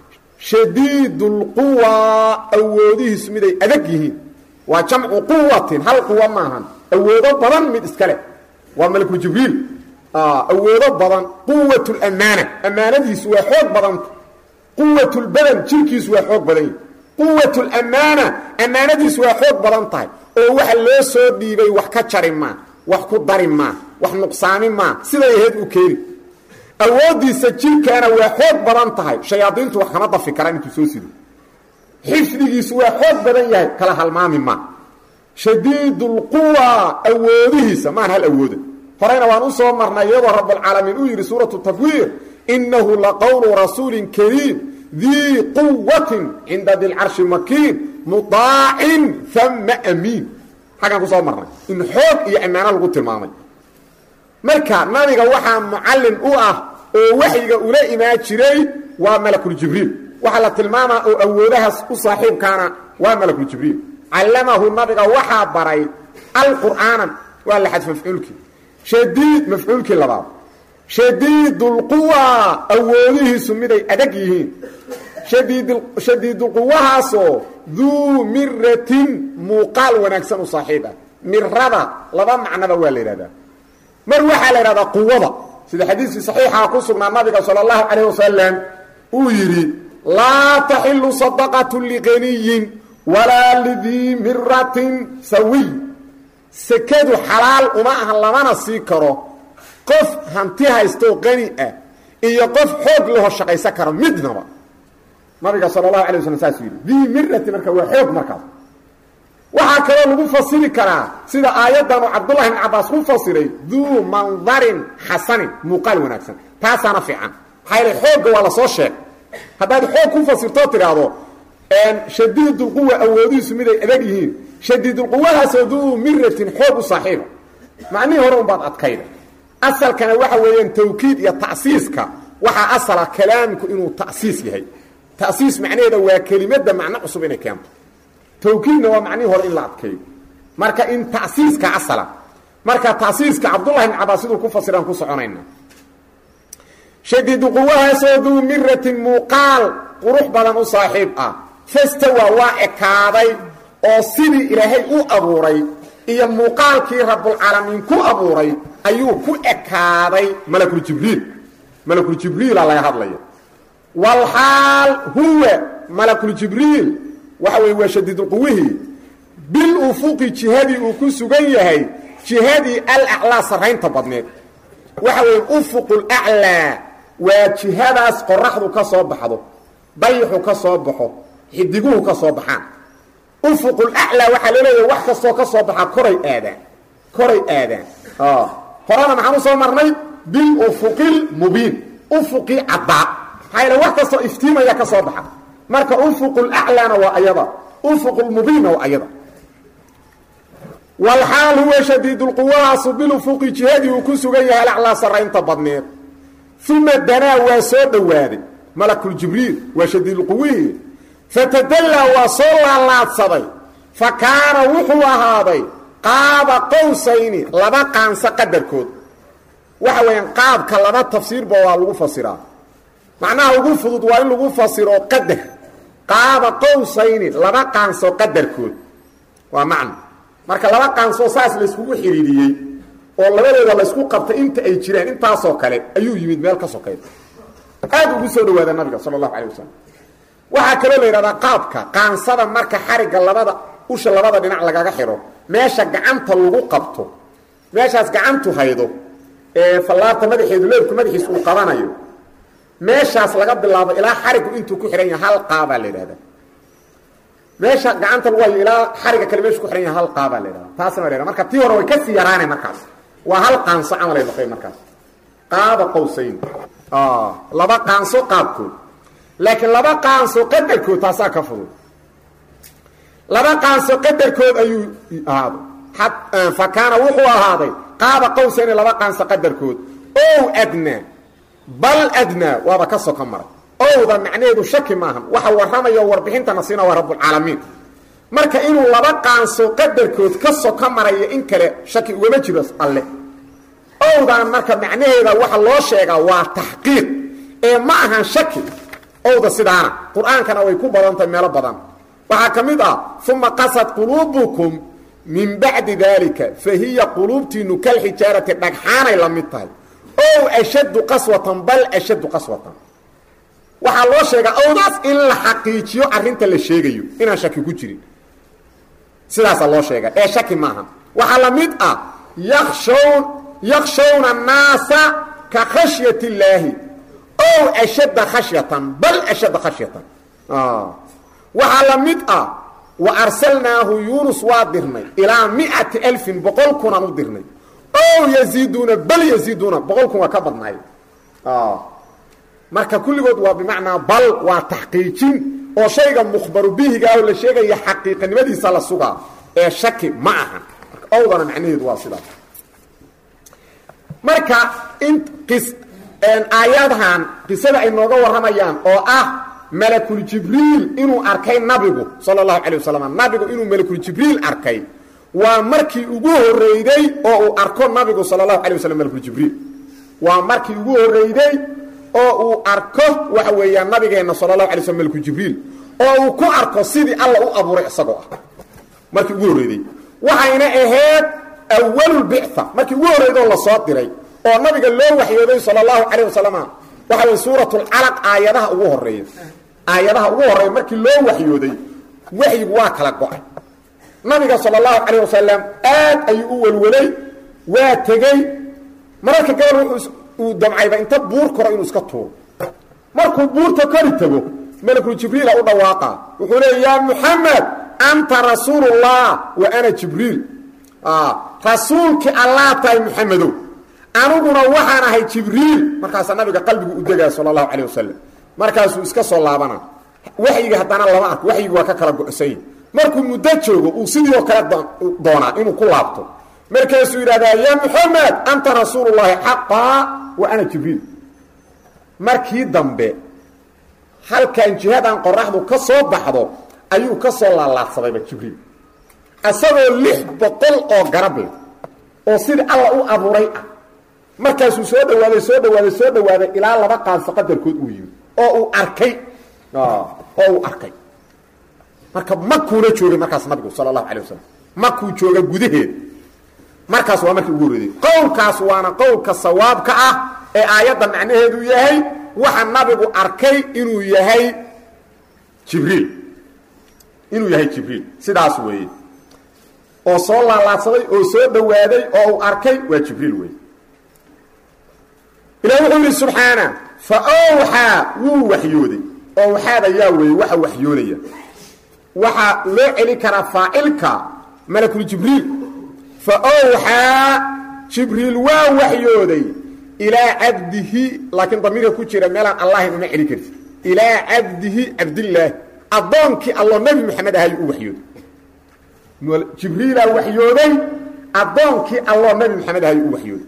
B: shadiidulquwa awoodihiisu miday adag yihiin waa jamcu quwatin hal quwa maahan awoodo badan mid iska leh waa malku jibriil awoodo badan quwat lamaana ammaanadiisu waa xoog badanta quwat lbadan jirkiisu waa xoog badan yahi quwat lamaana ammaanadiisu waa xoog badan tahay oo waxa loo soo dhiibay wax ka jari maa wax ku dari maa wax nuqsaami maa siday ahayd u keeni awooddiisa jirkaana waa xoog badan tahay shayaadiintu wax kama dafi karaan intuu soo sido xifdigiisu waa xoog badan yahay kala halmaami maa shadiidulquwa awoodihiisa maan hal awooda horeyna waan u soo marnay iyadoo rabulcaalamiin uu yidhi suuratu tafwiir innahu laqowlu rasuulin kariim dii quwatin cinda dilcarshi makiin mudaacin ama amiin xaggaan ku soo marnay in xoog iyo ammaano lagu tilmaamay marka nabiga waxaa mucallin u ah oo waxyiga ula imaan jiray waa malakuljibriil waxaa la tilmaamaa oo awoodahaas u saaxiibkaana waa malakuljibriil callamahu nabiga waxaa baray alqur'aana waa la xadf mafcuulkii shadiid mafcuulkii labaad shadiidulquwa awoodihiisu miday adag yihiin shadiidulquwahaasoo duu miratin muuqaal wanaagsan u saaxiib ah mirada laba macnaba waa la yidhahdaa mar waxaa la yidhahdaa quwada sida xadiiskii saxiixaa ku sugnaa nabiga sala allahu calayh wasalam uu yidhi laa taxilu sadaqatu liqaniyin walaa lidii miratin sawiy sekadu xalaal uma aha lamana sii karo qof hanti haystoo qani ah iyo qof xoog laho shaqaysan karo midnaba nabiga sala allahu alay waslam saasuu yidhi dii mirati marka waa xoog markaas waxaa kaloo lagu fasiri karaa sida aayaddan uu cabdullahi ibn cabbaas ku fasiray duu mandarin xasanin muuqaal wanaagsan taasaana fiican maxaa yale xoogga waa lasoo sheeg haddaad xoog ku fasirtoo tidhaahdo shadiidulquwa awoodihiisu miday adag yihiin shadiidulquwahaasoo duu miratin xoog u saaxiiba macnihii hore unbaad adkayda asalkana waxa weeyaan tawkiid iyo ta'siiska waxaa asala kalaamku inuu ta'siis yahay ta'siis macnaheeda waa kelimadda macno cusub inay keento tawkiidna waa macnihii hore in la adkeeyo marka in ta'siiska asala marka ta'siiska cabdullahi ibn cabaas siduu ku fasiraan ku soconayna shadiidu quwahaasoo duu miratin muuqaal qurux badan u saaxiib ah fastawa waa ekaaday oo sidii ilaahay u abuuray iyo muuqaalkii rabbulcaalamiin ku abuuray ayuu ku ekaaday malakuljibriil malakuljibriila laga hadlaya walxaal huwa malakuljibriil waxa weye waa shadiidulquwihii bil ufuqi jihadii uu ku sugan yahay jihadii alaclaa sarraynta badneed waxa weeye ufuqulaclaa waa jihadaas qoraxdu ka soo baxdo dayixu ka soo baxo xidiguhu ka soo baxaan ufuqulaclaa waxaa loo leeyahay wax kastoo ka soo baxaa koray aadaan koray aadaan horena maxaan u soo marnay bil ufuqil mubiin ufuqii caddaa maxaa yaele wax kastoo iftiimaya ka soo baxa marka ufuqulaclaana waa ayada ufuqulmubiinna waa ayada walxaal huwa shadiidulquwahaasu bilufuqi jihadii uu ku sugan yahay alaclaa sarraynta badneed uma danaa waa soo dhowaaday malakuljibriil waa shadiidulquwihii fatadallaa waa soo laalaadsaday fa kaana wuxuu ahaaday qaaba qowsayni laba qaanso qadarkood waxa weeyaan qaabka laba tafsiirba waa lagu fasiraa macnaha ugu fudud waa in lagu fasiro qadar qaaba qowsayni laba qaanso qadarkood waa macno marka laba qaansoo saas layskugu xidhiidhiyey oo labadooda laysku qabtay inta ay jiraan intaasoo kale ayuu yimid meel ka sokayda aad ugu soo dhawaada nabiga sala allahu calay wasalam waxaa kaloo la yidhahdaa qaabka qaansada marka xarigga labada usha labada dhinac lagaga xidho meesha gacanta lagu qabto meeshaas gacantu haydo ee fallaarta madaxeedu leebku madaxiis uu qabanayo meeshaas laga bilaabo ilaa xariggu intuu ku xidhan yahay hal qaabaa la yidhahdaa meesha gacanta lagu hayo ilaa xariga kale meeshu ku xidhan yahay hal qaabaa la yidhahdaa taasna waa la yhahda marka tii hore way kasii yaraanay markaas waa hal qaanso camalay noqoy markaas qaaba qowsayn laba qaanso qaabkood laakiin laba qaanso qadarkood taasaa ka fudud laba qaanso qadarkood ayuu ahaaday fa kaana wuxuu ahaaday qaaba qowsayni laba qaanso qadarkood ow adnaa bal adnaa waaba ka soka maray owda macnaheedu shaki maahan waxa warramaya oo warbixintana siina waa rabbulcaalamiin marka inuu laba qaanso qadarkood ka soka maraya in kale shaki ugama jiro alle owdan marka macnaheeda waxa loo sheegaa waa taxqiiq ee ma ahan shaki owda sidaana qur-aankana way ku badan tahay meelo badan waxaa ka mid ah uma qasad quluubukum min bacdi daalika fa hiya quluubtiinu kalxijaarati dhagxaanay la mid tahay ow ashaddu qaswatan bal ashaddu qaswatan waxaa loo sheegaa owdaas in la xaqiijiyo arrinta la sheegayo inaan shaki ku jirin sidaasaa loo sheega ee shaki maaha waxaa la mid ah yakshawn yakshawna annaasa ka khashyat illaahi ow ashadda khashyatan bal ashadda khashyatan waxaa la mid ah wa arsalnaahu yuunus waa dirnay ilaa miati alfin boqol kunaan u dirnay ow yaziiduuna bal yaziiduuna boqol kun waa ka badnaay marka kulligood waa bimacnaa bal waa taxqiijin oo shayga mukhbaru bihiga oo la sheegaya xaqiiqanimadiisa la sugaa ee shaki ma aha owdana macnaheedu waa sidaas marka in qis aayadahan qisada ay nooga warramayaan oo ah malakuljibriil inuu arkay nabigu sala allahu calay wasalam nabigu inuu malakuljibriil arkay waa markii ugu horreyday oo uu arko nabigu sala allahu calay wasalam malakuljibriil waa markii ugu horreyday oo uu arko waxa weeyaan nabigeenna sala allahu alay slm malakuljibriil oo uu ku arko sidii alla u abuuray isagoo ah markii ugu horreyday waxayna ahayd awalulbictha markii ugu horreydoo lasoo diray oo nabiga loo waxyooday sala allahu calayh wasalam waxa weye suuratulcalaq aayadaha ugu horeeya aayadaha ugu horreeya markii loo waxyooday waxyigu waa kala go-ay nabiga sala allahu calayh wasalam aad ayuu u welwelay waa tegey mararka gabal wuxuu uu damcayba inta buur koro inuu iska tuuro markuu buurta kori tago malakul jibriila u dhawaaqa wuxuu leeya yaa muxamed anta rasuulullah wa ana jibriil rasuulkii allaa tahay muxamedow aniguna waxaan ahay jibriil markaasaa nabiga qalbigu u degaa sala allahu calayh wasalam markaasuu iska soo laabana waxyiga haddana lama arko waxyigi waa ka kala go-sany markuu muddo joogo uu sidii oo kale doonaa inuu ku laabto markaasuu yidhahdaa ya moxamed anta rasuulullaahi xaqaa wa ana jibriil markii dambe halkan jihadan qoraxdu ka soo baxdo ayuu ka soo laalaadsadayba jibriil isagoo lix boqol oo garab leh oo sidii alla u abuuray ah markaasuu soo dhawaaday soo dhawaaday soo dhawaaday ilaa laba qaanso qadarkood uu yimi oo uu arkay oo uu arkay marka makuuna joogay markaas nabigu sala allahu alay wasalam makuu jooga gudaheeda markaas waa markii ugu horreeyey qowlkaas waana qowlka sawaabka ah ee aayadda macnaheedu yahay waxa nabigu arkay inuu yahay jibriil inuu yahay jibriil sidaas weeye oo soo laalaadsaday oo soo dhawaaday oo uu arkay waa jibriil weeye ilahi wuxuu yidhi subxaana fa owxaa wuu waxyooday owxaada yaa weeye waxa waxyoonaya waxaa loo celi karaa faacilka malakul jibriil fa owxaa jibriil waa waxyooday ilaa cabdihi laakiin damiirka ku jira meelaan allahin uma celi karti ilaa cabdihi cabdillaahi addoonkii alloo nebi moxamed ahayuu u waxyooday jibriilaa waxyooday addoonkii alloo nebi moxamed ahayuu u waxyooday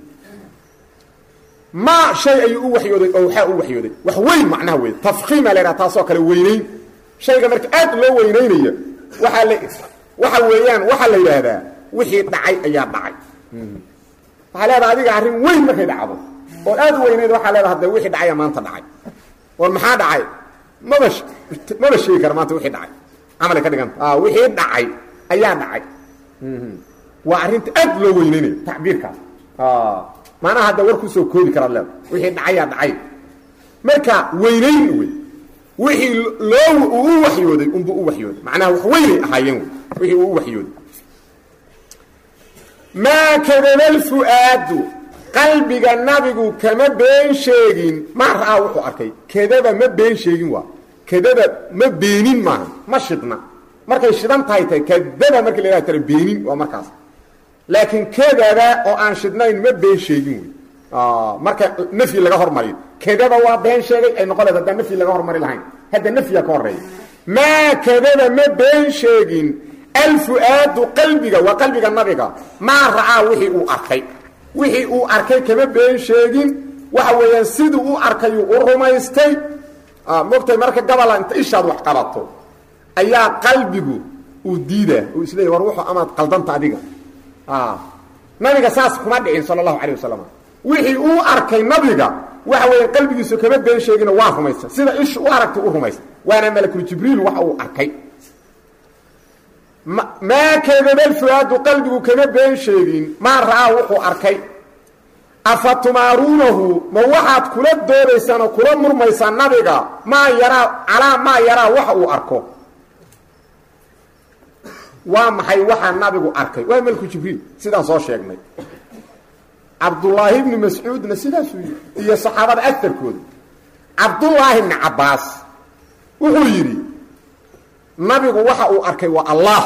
B: ma shay ayuu u waxyooday oo waxaa u waxyooday wax weyn macnaha wey tafkiima la ydhaha taasoo kale weynayn shayga marka aad loo weynaynaya waaa l waxa weeyaan waxaa la yidhaahdaa wixii dhacay ayaa dhacay waxaa leedaha adiga arrin weyn markay dhacdo oo aad u weynayd waxaa leedaha de wixii dhacaya maanta dhacay war maxaa dhacay maba maba sheegi kara maanta wixii dhacay camalay ka dhiganta wixii dhacay ayaa dhacay waa arrinta aad loo weynaynaya tacbiirkaas maanaha hadda war kusoo koobi karaad leeda wixii dhacayaa dhacay marka weynayn wey wixii loo uu u waxyooday unbuu u waxyooday macnaha wax weynay ahaayeen wey wixii uu u waxyooday maa kadaba alfu'aadu qalbiga nabigu kama been sheegin ma ra'aa wuxuu arkay kadaba ma been sheegin waa kadaba ma beenin maaha ma shidna markay shidan tahay tahay kadaba markii la yhaha tara beenin waa markaas laakiin kadaba oo aan shidnayn ma been sheegin wey marka nafyi laga hormariyo kadaba waa been sheegay ay noqon leed haddaan nafyi laga hormari lahayn hadda nafyiga ka horeeya maa kadaba ma been sheegin alfu'aadu qalbiga waa qalbiga nabiga maa ra'aa wixii uu arkay wixii uu arkay kama been sheegin waxa weeyaan siduu u arkayuu u rumaystay mogtay marka gabala inta ishaad wax qabato ayaa qalbigu uu diidaa uu isleeyay war wuxuu amaad qaldanta adiga nabiga saas kuma dhicin sala allahu calayh wasalam wixii uu arkay nabiga waxa weeya qalbigiisu kama been sheegino waa rumaysta sida ishu u aragtay u rumaysta waana malakul jibriil waxa uu arkay maa kadaba alfuaadu qalbigu kama been sheegin maa ra'aa wuxuu arkay afa tumaaruunahu ma waxaad kula doodaysaan oo kula murmaysaan nabiga maa yaraa calaa maa yaraa waxa uu arko waa maxay waxaa nabigu arkay waa malku jibriil sidaan soo sheegnay cabdullaahi ibni mascuudna sidaasuu yidhi iyo saxaabada agarkooda cabdullaahi ibni cabbaas wuxuu yidhi nabigu waxa uu arkay waa allah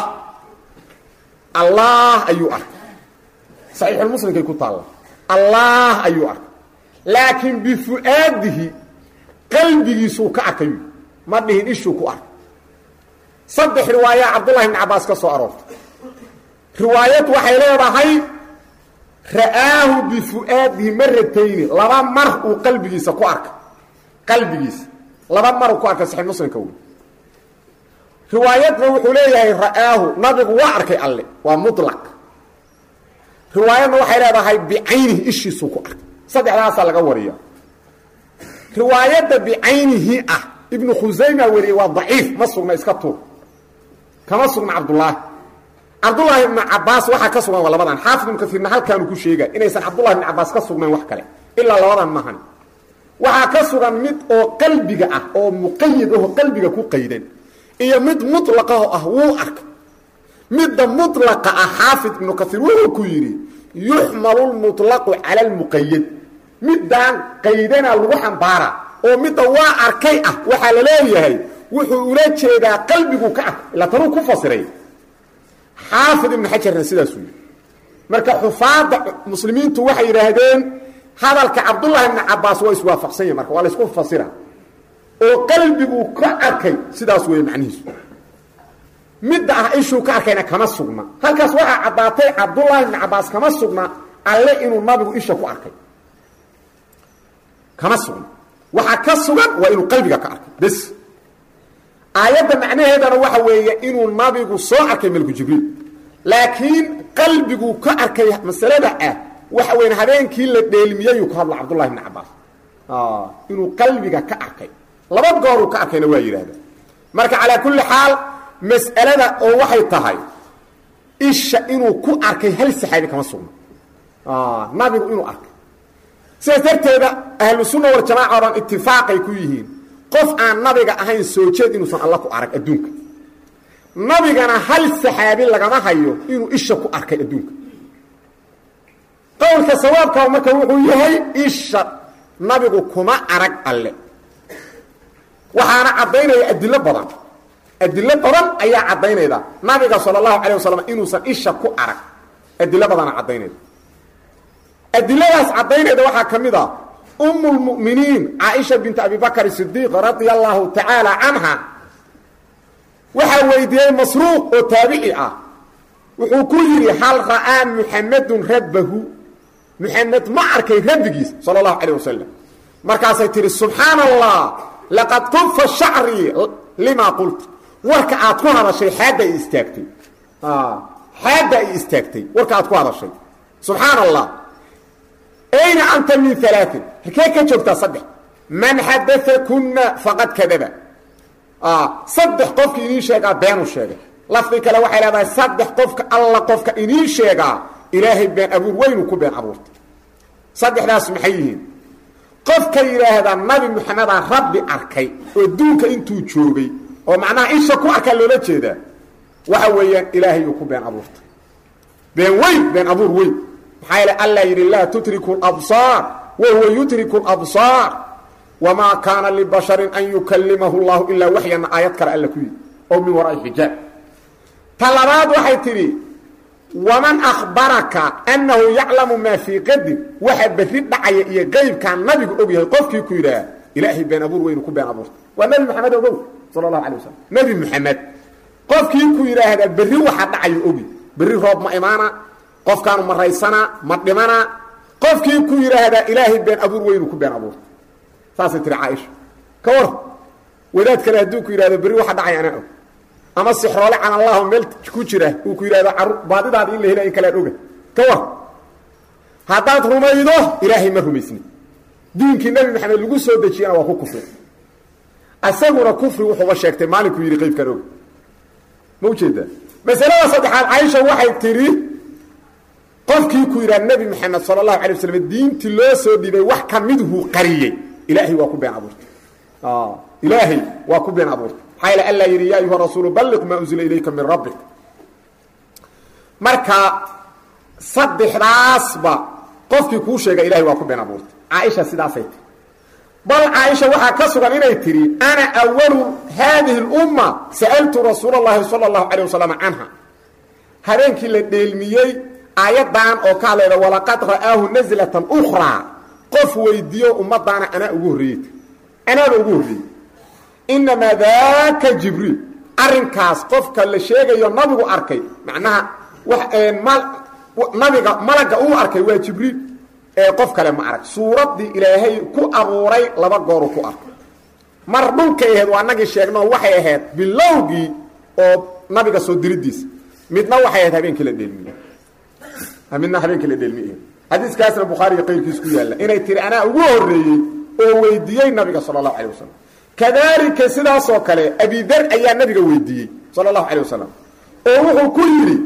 B: allah ayuu arkay saxiixulmuslimkay ku taalla allah ayuu arkay laakiin bifu'aadihi qalbigiisuu ka arkay ma dhihin ishuu ku arkay saddex riwaaya cabdullahi ibni cabbaas ka soo aroortay riwaayad waxay leedahay ra'aahu bifu'aadihi maratayni laba mar uu qalbigiisa ku arkay qalbigiisa laba maruu ku arkay saxiix muslimka wey riwaayadna wuxuu leeyahay ra'aahu nabigu waa arkay alle waa mulaq riwaayadna waxay leedahay bicaynihi ishiisuu ku arkay saddexdaasaa laga wariya riwaayadda bicaynihi ah ibnu khusayma wariyey waa daciif ma sugna iska tuur kama sugna cabdullaahi cabdullaahi ibnu cabaas waxaa ka sugan waa labadan xaafid ibnu kaiirna halkaanu ku sheega inaysan cabdullahi ibnu cabaas ka sugnayn wax kale ilaa labadan maahan waxaa ka sugan mid oo qalbiga ah oo muqayid aho qalbiga ku qaydan iyo mid mulaqaho ah wuu arkay midda mulaqa ah xaafid ibnu kaiir wuxuu ku yidhi yuxmalu lmuطlaqu cala lmuqayad midaan qaydana lagu xambaara oo midda waa arkay ah waxaa la leeyahay wuxuu ula jeedaa qalbigu ka arkay ilaa tanuu ku fasiray xaafid ibnu xajarna sidaasuu yidhi marka xufaadda muslimiintu waxay yidhaahdeen hadalka cabdullahi ibni cabaas waa iswaafaqsan yahi marka waa laysku fasira oo qalbiguu ka arkay sidaas weeye macnihiisu midda ah ishuu ka arkayna kama sugna halkaas waxaa caddaatay cabdullaahi ibni cabbaas kama sugna alle inuu nabigu isha ku arkay kama sugna waxaa ka sugan waa inuu qalbiga ka arkay bes aayadda macnaheedana waxa weeye inuu nabigu soo arkay melku jibriil laakiin qalbiguu ka arkay masalada ah waxa weya habeenkii la dheelmiyeyuu ka hadla cabdullahi ibni cabbaas inuu qalbiga ka arkay laba gooruu ka arkayna waa yidhaahda marka calaa kulli xaal mas'alada oo waxay tahay isha inuu ku arkay hal saxaabi kama sugna nabigu inuu arkay sidaas darteeda ahlu sunna waljamaaca o dhan itifaaqay ku yihiin qof aan nabiga ahayn soo jeed inuusan alla ku arag adduunka nabigana hal saxaabi lagama hayo inuu isha ku arkay adduunka qowlka sawaabkaa marka wuxuu yahay isha nabigu kuma arag alle waxaana caddaynaya adilo badan adilo badan ayaa caddaynayda nabiga sala allahu calayh wasalam inuusan isha ku arag adilo badana caddaynayda adiladaas caddaynayda waxaa ka mid a umu lmu'miniin caaisha binti abi bakr sidiiq radia allahu tacaala canha waxaa weydiiyey masruuq oo taabici ah wuxuu ku yidhi hal ra'aa muxamedun rabbahu muxamed ma arkay rabbigiis sala allahu calayh wasalam markaasay tihi subxaana allah laqad kufa shacrii limaa qulta warka aad ku hadashay xaadda ay istaagtay xaadda ay istaagtay warka aad ku hadashay subxaana allah ayna anta min alaain halkee ka joogtaa saddex man xadaa kuna faqad kadaba saddex qofka inii sheegaa beenuu sheegay lafdi kale waxay leedahay saddex qofka alla qofka inii sheegaa ilaahay been abuur weynuu ku been abuurtay saddexdaas maxay yihiin qofka yidhaahdaa nabi moxamedaa rabbi arkay oo duunka intuu joogay oo macnaha isha ku arkaa loola jeedaa waxa weeyaan ilaahay uu ku been abuurtay been weyn been abuur weyn maxaa yeele alla yidhi laa tutriku labsaar wa huwa yutriku labsaar wamaa kaana libasharin an yukallimahu llahu ilaa waxyana aayad kale alla ku yidhi oo min waraai xijaab ta labaad waxay tidhi waman akhbaraka annahu yaclamu maa fii qadin waxa berri dhacaya iyo qeybkaa nabigu og yahay qofkii ku yidhaah ilaahay been abuur weynu ku been abuurtay waa nebi moxamed ogow sala allahu alay wasalam nebi moxamed qofkii ku yidhaahdaa berri waxa dhacayo ogi berri roob ma imaana qofkaanu ma raysana ma dhimana qofkii ku yidhaahdaa ilaahay been abuur weynu ku been abuurtay saasay tihi caaisha ka war wadaad kale hadduu ku yidhahdo berri waxa dhacay anaa og ama sixroole can allahu meel ku jira uu ku yidhahdo caru baadidaada in la hela in kalead oga ka war haddaad rumaydo ilaahay ma rumaysni diinkii nebi maxamed lagu soo dejiyana waa ku kufri isaguna kufri wuxuuba sheegtay maalinkuu yidhi qaybkan og ma ujeedaa masalada saddexaad caaisha waxay tidhi qofkii ku yidhaha nebi maxamed sala allahu alay waslam diintii loo soo dhibay wax ka midhuu qariyey ilaahay waa ku been abuurtay ilaahay waa ku been abuurtay maxaa yale alla yidhi ya ayuha rasuulu balliq maa unzila ilayka min rabbik marka saddexdaasba qofkii kuu sheega ilahay waa ku been abuurtay caaisha sidaasay tiri bal caaisha waxaa ka sugan inay tidhi ana awalu haadihi اlumma sa'altu rasuula اllahi salى اllahu alيه wasalam canha habeenkii la dheelmiyey aayaddan oo ka hadlayda walaqad ra'aahu nazlatan ukraa qof weydiiyo ummadaana anaa ugu horreeyey anaaba ugu horreeyey inamaa daaka jibriil arrinkaas qofka la sheegayo nabigu arkay macnaha nabiga malagga uu arkay waa jibriil ee qof kale ma arag suuraddii ilaahay ku abuuray laba gooru ku arkay mar dhulkay ahayd waa nagii sheegnoo waxay ahayd bilowgii oo nabiga soo diridiisa midna waxay ahayd habeenkii la dheelmiyey midna habeenkii la dheelmiyey xadiiskaasna bukhaariga qayrkiis ku yaalla inay tiri anaa ugu horreeyey oo weydiiyey nabiga sala allahu calay wasalam kadaalika sidaasoo kale abidar ayaa nabiga weydiiyey sala allahu calay wasalam oo wuxuu ku yidhi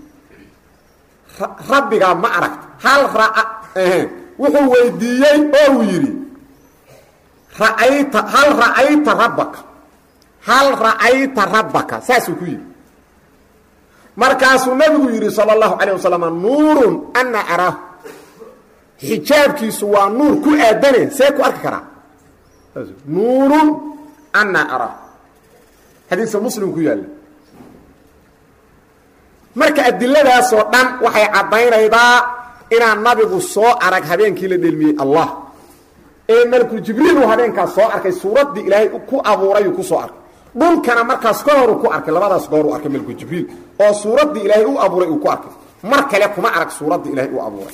B: rabbigaa ma aragta hal ra wuxuu weydiiyey oo uu yidhi ra'ayta hal ra'ayta rabbaka hal ra'ayta rabbaka saasuu ku yidhi markaasuu nabigu yidhi sala allahu calayh wasalam nuurun ana araahu xijaabkiisu waa nuur ku aadane see ku arki karaa nuurun ana araahu xadiiska muslim ku yaalla marka adiladaasoo dhan waxay caddaynaydaa inaan nabigu soo arag habeenkii la dhelmiyey allah ee malkul jibriil uu habeenkaas soo arkay suuraddii ilaahay ku abuurayuu ku soo arkay dhulkana markaas ka horu ku arkay labadaas goor uu arkay malkul jibriil oo suuraddii ilaahay u abuuray uu ku arkay mar kale kuma arag suuraddii ilaahay u abuuray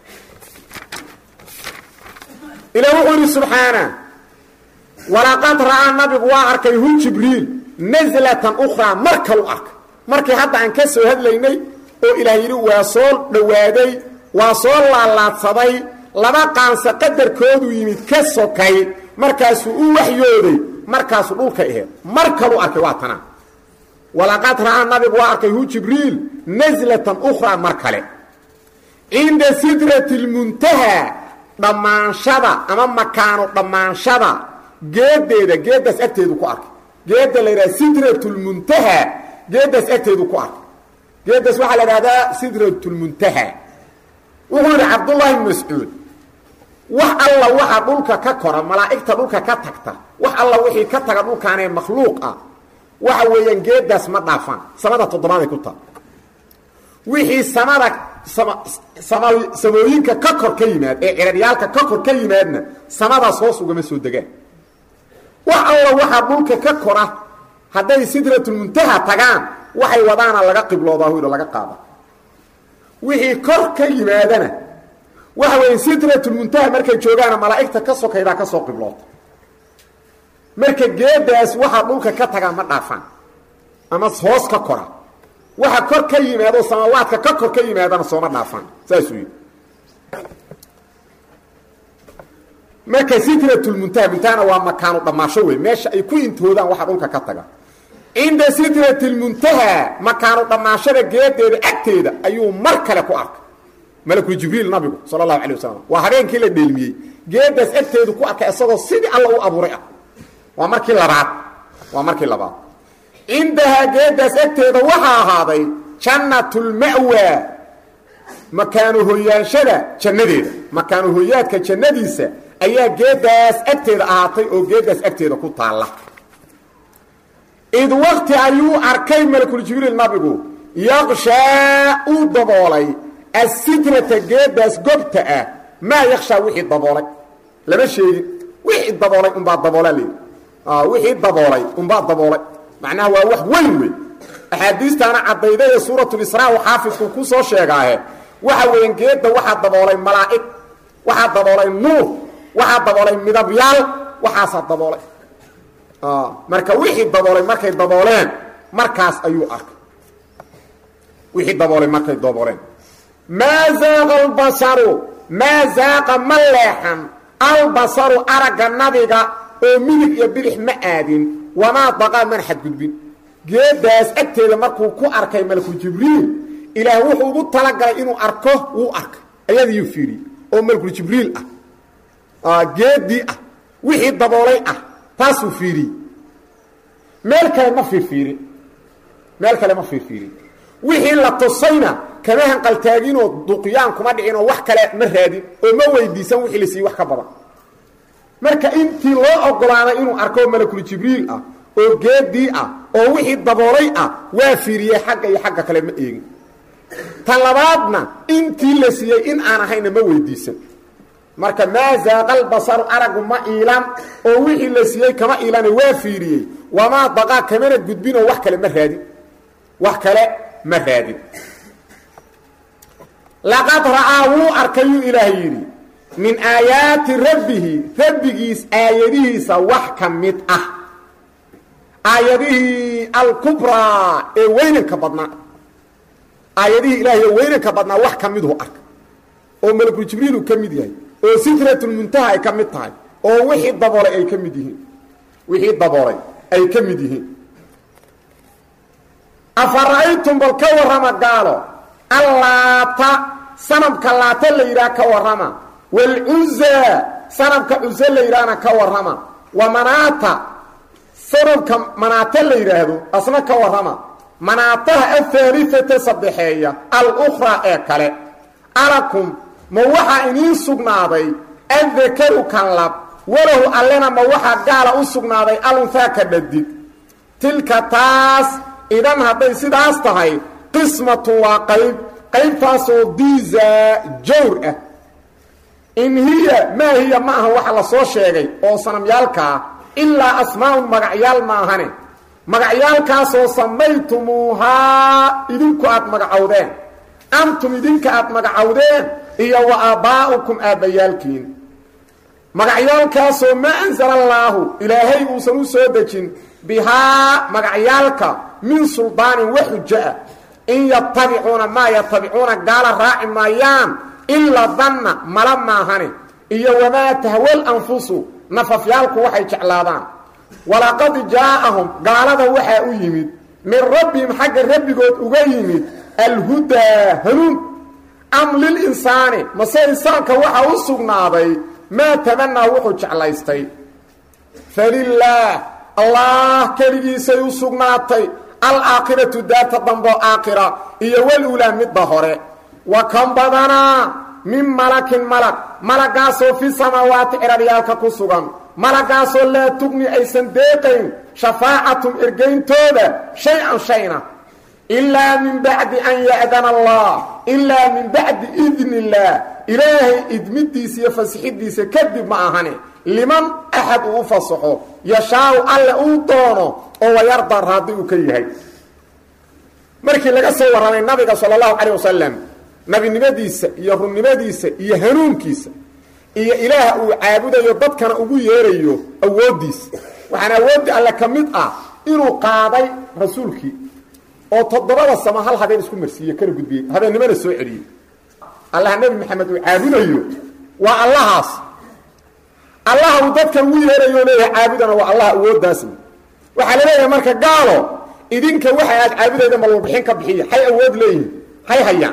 B: ilaah wuxuu yidhi subxaana walaqad ra'aa nabigu waa arkay hu jibriil naslatan ukhraa mar kalu arkay markii hadda aan ka soo hadlaynay oo ilaah yidhi waa soo dhowaaday waa soo laalaadsaday laba qaansa qadarkoodu yimid ka sokay markaasuu u waxyooday markaasuu dhulka aheed mar kalu arkay waa tanaa walaqad ra'aa nabigu waa arkay hu jibriil naslatan ukhraa mar kale cinda sidrati lmuntaha dhammaanshada ama makaano dhammaanshada geedeeda geeddaas agteedu ku arkay geedda la yidhaha sidratulmuntaha geeddaas agteedu ku arkay geeddaas waxaa la idhahdaa sidratulmuntaha wuxuu yidhi cabdullaahi bn mascuud wax alla waxa dhulka ka kora malaa'igta dhulka ka tagta wax alla wixii ka taga dhulkaanee makhluuq ah waxa weeyaan geeddaas ma dhaafaan samada toddobaaday ku taal wixii samada samooyinka ka kor ka yimaad ee ciraryaalka ka kor ka yimaadna samadaas hoos ugama soo degaan wax alla waxaa dhulka ka kora hadday sidratulmuntaha tagaan waxay wadaana laga qibloodaa huydo laga qaada wixii kor ka yimaadana waxa weeye sidratulmuntaha markay joogaana malaa'igta ka sokaydaa ka soo qibloota marka geedaas waxaa dhulka ka tagaa ma dhaafaan ama hoos ka kora waxa kor ka yimaado samaawaadka ka kor ka yimaadana sooma dhaafaan saasuu yidhi marka sidratulmuntaha muntahana waa makaanu dhammaasho wey meesha ay ku intoodaan waxa dhulka ka taga cinda sidratilmuntaha makaanu dhammaashada geedeeda agteeda ayuu mar kale ku arkay malakul jibriil nabigu sala allahu calay wasalam waa habeenkii la dheelmiyey geedaas agteedu ku arkay isagoo sidii alla u abuuray ah waa markii labaad waa markii labaad cindahaa geedaas agteeda waxaa ahaaday jannatulma'wa makaanu hoyaanshada jannadeeda makaanu hoyaadka jannadiisa ayaa geedaas agteeda ahaatay oo geedaas agteeda ku taalla id wakti ayuu arkay malakuljibriil nabigu yaqshaa uu daboolay asidrata geedaas gobta ah maa yakshaa wixii daboolay lama sheegin wixii daboolay unbaa daboolaa leedi wixii daboolay unbaa daboolay macnaha waa wax weyn wey axaadiistaana caddayda ee suuratulisraa u xaafidku ku soo sheegaahe waxa weeyaan geedda waxaa daboolay malaa'ig waxaa daboolay nuur waxaa daboolay midabyaal waxaasaa daboolay marka wixii daboolay markay dabooleen markaas ayuu arkay wixii daboolay markay dabooleen maa zaaqa albasaru maa zaaqa ma leexan albasaru aragga nabiga oo midig iyo bidix ma aadin wamaa daqaa man xadgudbin geedaas agteeda markuu ku arkay malku jibriil ilaah wuxuu ugu talagalay inuu arko wuu arkay ayadiiyuu fiiriyey oo malkul jibriil ah geedii ah wixii daboolay ah taasuu fiiriyey meel kale ma fiirfiirin meel kale ma fiirfiirin wixii la tusayna kama hanqaltaaginoo duqyaan kuma dhicin oo wax kale ma raadin oo ma weydiisan wixii la siiyey wax ka badan marka intii loo ogolaaday inuu arko malakul jibriil ah oo geedii ah oo wixii daboolay ah waa fiiriyey xagga iyo xagga kale ma eegin tan labaadna intii la siiyey in aan ahayna ma weydiisan marka maa zaaqal basaru aragu ma iilan oo wixii la siiyey kama iilane waa fiiriyey wamaa daqaa kamana gudbinoo wax kale ma raadin wax kale ma raadin laqad ra'aa wuu arkayuu ilaah yidhi min aayaati rabbihi rabbigiis aayadihiisa wax ka mid ah aayadihii alkubraa ee weynanka badnaa aayadihii ilaahay ee weynanka badnaa wax ka miduu arka oo malakul jibriilu ka mid yahay oo sidratulmuntaha ay ka mid tahay oo wixii daboolay ay ka mid yihiin wixii daboolay ay ka mid yihiin afara'aytum bal ka warrama gaalo allaata sanamka laata la yidhaha ka warrama waalcuzaa sanamka cuze la yidhaahna ka warrama wa manaata sanamka manaata la yidhaahdo asna ka warrama manaataha ahaaliata saddexeeya alukhraa ee kale alakum ma waxaa iniin sugnaaday addakaru kan lab walahu allena ma waxaa gaala u sugnaaday alunhaa ka dhadig tilka taas idan hadday sidaas tahay qismatun waa qayb qaybtaasoo diiza jawr ah in hiya maa hiya ma aha waxa la soo sheegay oo sanamyaalkaa ilaa asmaa'un magacyaal ma ahane magacyaalkaasoo samaytumuuhaa idinku aad magacowdeen antum idinka aad magacowdeen iyo wa aabbaa'ukum aabbayaalkiin magacyaalkaasoo maa ansala allaahu ilaahay uusan u soo dejin bihaa magacyaalka min suldaanin wa xujo ah in yatabicuuna maa yatabicuuna gaala raaci maayaan ilaa danna mala maahane iyo wamaa tahwal anfusu nafafyaalku waxay jeclaadaan walaqad jaa'ahum gaalada waxaa u yimid min rabbihim xagga rabbigood uga yimid alhudaa hanuun am lilinsaani mase insaanka waxaa u sugnaaday maa tamanaa wuxuu jeclaystay falilaah allah keligiisay u sugnaatay alaakhiratu daarta damboo aakhira iyo walulaa midda hore wa kan badanaa min malakin malag malagaasoo fi samaawaati ciraryaalka ku sugan malagaasoo laa tugni aysan deeqayn shafaacatum ergayntooda shay-an shayna ilaa min bacdi an ya'dana allah ilaa min bacdi idni illaah ilaahay idmidiisa iyo fasixidiisa kadib ma ahane liman axad uu u fasaxo yashaau alle uu doono oo wayarda raadi uu ka yahay markii laga soo warramay nabiga sala allahu calayh wasalam nabinimadiisa iyo runnimadiisa iyo hanuunkiisa iyo ilaaha uu caabudayo dadkana ugu yeerayo awooddiisa waxaana awooddii alle ka mid ah inuu qaaday rasuulkii oo toddobada samo hal habeen isku marsiiye kana gudbiyey habeennimana soo celiyey allaha nebi maxamed uu caabudayo waa allahaas allaha uu dadkan ugu yeerayo leeyahay caabudana waa allah awooddaas waxaa la leeyahay marka gaalo idinka waxa aad caabudayda malwarbixin ka bixiya hay awood leeyihin hay hayaan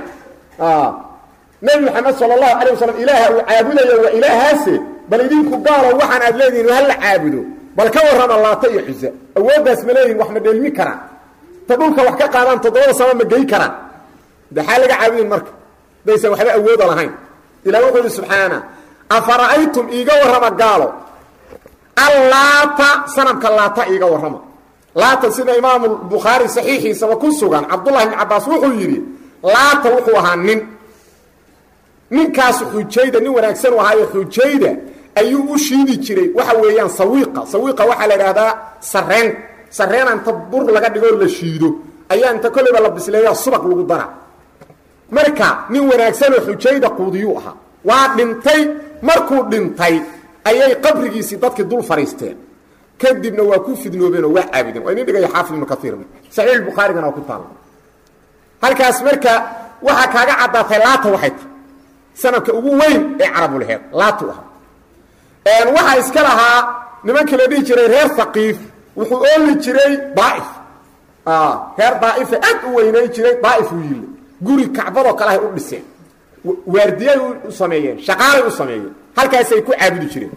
B: nebi maxamed sala allahu calay wasalam ilaaha uu caabudayo waa ilaahaase bal idinku gaalo waxaan aad leedihin hala caabudo bal ka warrama laata iyo xusa awooddaas ma leeyihin wax ma dheelmi karaan ta dhulka wax ka qaadaan toddobada sama ma gey karaan daxaa laga caabudin marka daysan waxba awooda lahayn ilah wuxuu yihi subxaana afara'aytum iiga warrama gaalo allaata sanamka laata iiga warrama laata sida imaamu bukhaari saxiixiisaba ku sugan cabdullahi ibni cabbaas wuxuu yidhi laata wuxuu ahaa nin ninkaas xujayda nin wanaagsan u ahaayo xujayda ayuu u shiidi jiray waxa weeyaan sawiiqa sawiiqa waxaa la idhaahdaa sareen sareena inta bur laga dhigoo la shiido ayaa inta kolleyba la bisleeya subag lagu dara marka nin wanaagsanoo xujayda quudiyuu ahaa waa dhintay markuu dhintay ayay qabrigiisii dadkii dul fadhiisteen kadibna waa ku fidnoobeenoo waa caabudeen waa inin dhigaya xaafid ibnu kaiirna saxiix bukhaarigana waa ku taalla halkaas marka waxaa kaaga caddaatay laata waxay tahay sanadka ugu weyn ee carabulheed laatu ahaa waxaa iska lahaa nimankii la dhihi jiray reer haqiif wuxuu ooli jiray daaif reer daaifa aad u weynayn jiray daaif uu yille guri kacbadoo kale ahay u dhiseen waardiyay u sameeyeen shaqaalay u sameeyeen halkaasay ku caabudi jireen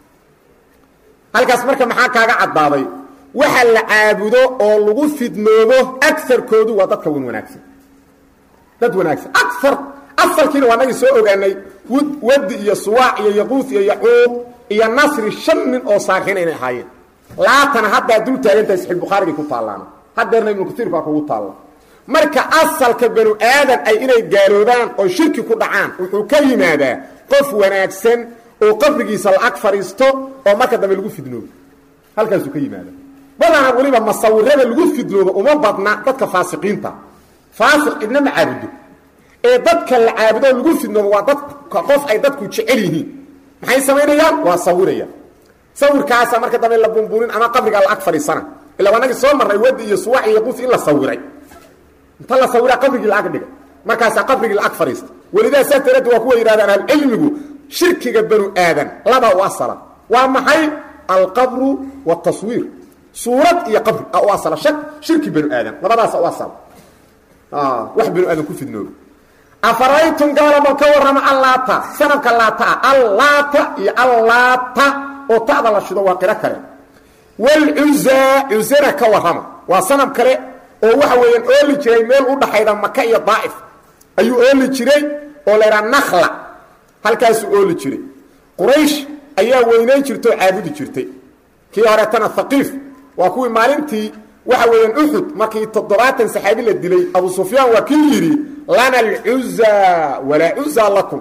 B: halkaas marka maxaa kaaga caddaaday waxa la caabudo oo lagu fidnoobo agarkoodu waa dadka wan wanaagsan dad wanaagsan aar asalkiina waa nagii soo ogaanay wud wadi iyo suwaac iyo yaquuf iyo yacuuq iyo nasri shan nin oo saarxiin inay ahaayeen laatana haddaa dul taagantahay saxiix bukhaarigay ku taallaana haddeerna ibnu katiir baa kugu taalla marka asalka banu aadan ay inay gaaloobaan oo shirki ku dhacaan wuxuu ka yimaadaa qof wanaagsan oo qabrigiisa la-ag fadhiisto oo marka dambe lagu fidnoobo halkaasuu ka yimaada badana weliba masawirada lagu fidnoobo uma badna dadka faasiqiinta faasiq cidna ma caabudo ee dadka la caabudo lagu fidnoobo waa dadka qof ay dadku jecel yihiin maxay samaynayaan waa sawirayaan sawirkaasa marka dambe la bumbuunin ama qabrigaa la ag fadhiisana ila wanagii soo marnay wadi iyo suwax iyo yaquuf in la sawiray inta la sawiraa qabrigii la ag dhigay markaasaa qabrigii la ag fadhiista welidaa saas daraaddi waa kuwa yidhahdaan ahlucilmigu shirkiga banu aadan laba u asala waa maxay alqabru wاtaswiir suurad iyo qabri u asala shirki banu aadan labadaasa u asala wax banu aadan ku fidnooba afaraytum gaalama ka warrama allaata sanabka laata ah allaata iyo allaata oo ta'da la shido waa qiro kale wlcuzaa cuzana ka warrama waa sanab kale oo waxa weeyaan ooli jiray meel u dhaxayda maka iyo daa'if ayuu ooli jiray oo la ydhaha nakla halkaasuu ooli jiray quraysh ayaa weynayn jirta oo caabudi jirtay kii horeetana haqiif waa kuwii maalintii waxa weeyaan uxud markii toddobaatan saxaabi la dilay abu sufyaan waa kii yidhi lana alcuzaa walaa cuzaa lakum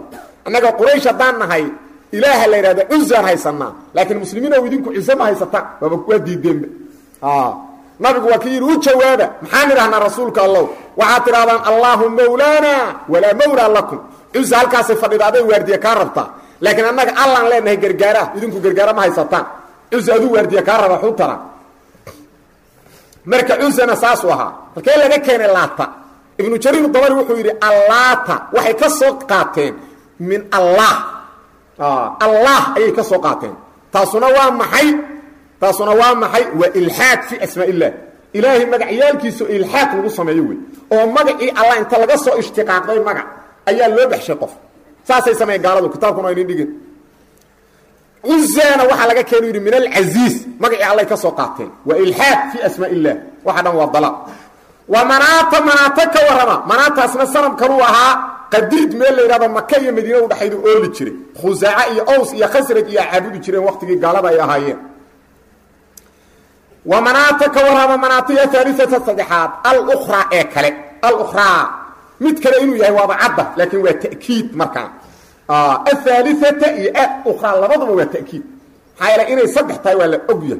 B: annaga quraysh haddaan nahay ilaaha la yidhahda cuzaan haysanaa laakiin muslimiinow idinku cize ma haysataan waaba waa diideenba nabigu waa ki yidhi u jawaaba maxaan idhahnaa rasuulka allow waxaad tidhahdaan allaahu mawlaana walaa mawlaa lakum cuza halkaasay fadhida aday waardiya kaa rabtaa laakiin annaga allaan leenahay gargaara idinku gargaara ma haysataan cuza aduu waardiya kaa raba xu tara marka cuzana saasuu ahaa halkee laga keenay laata ibnu jariir dabari wuxuu yidhi allaata waxay ka soo qaateen min allah allah ayay ka soo qaateen taasuna waa maxay taasuna waa maxay waa ilxaad fi asmaa illah ilaahay magacyaalkiisu ilxaad lagu sameeyo wey oo magacii allah inta laga soo ishtiqaaqday magac ayaa loo baxshay qof saasay sameeyeen gaaladu kitaabkuna aynin dhigin cuzana waxaa laga keenu yidhi min alcasiiz magacii allay ka soo qaateen waa ilxaad fi asmaa illah waxa dhan waa dalaaq wa manaata manaata ka warrama manaataasna sanamkanuu ahaa qadiid meel la yidhahdo maka iyo madiina udhaxaydu ooli jiray khusaaca iyo ows iyo khasraj iyo caabudi jireen waqtigii gaalada ay ahaayeen wa manaata ka warrama manaataya aaliata saddexaad alukraa ee kale alukraa mid kale inuu yahay waaba cadda laakiin waa ta'kiid markaan ahaaliata iyo ukraa labaduba waa ta'kiid maxaa yeele inay saddex tahay waa la ogyahay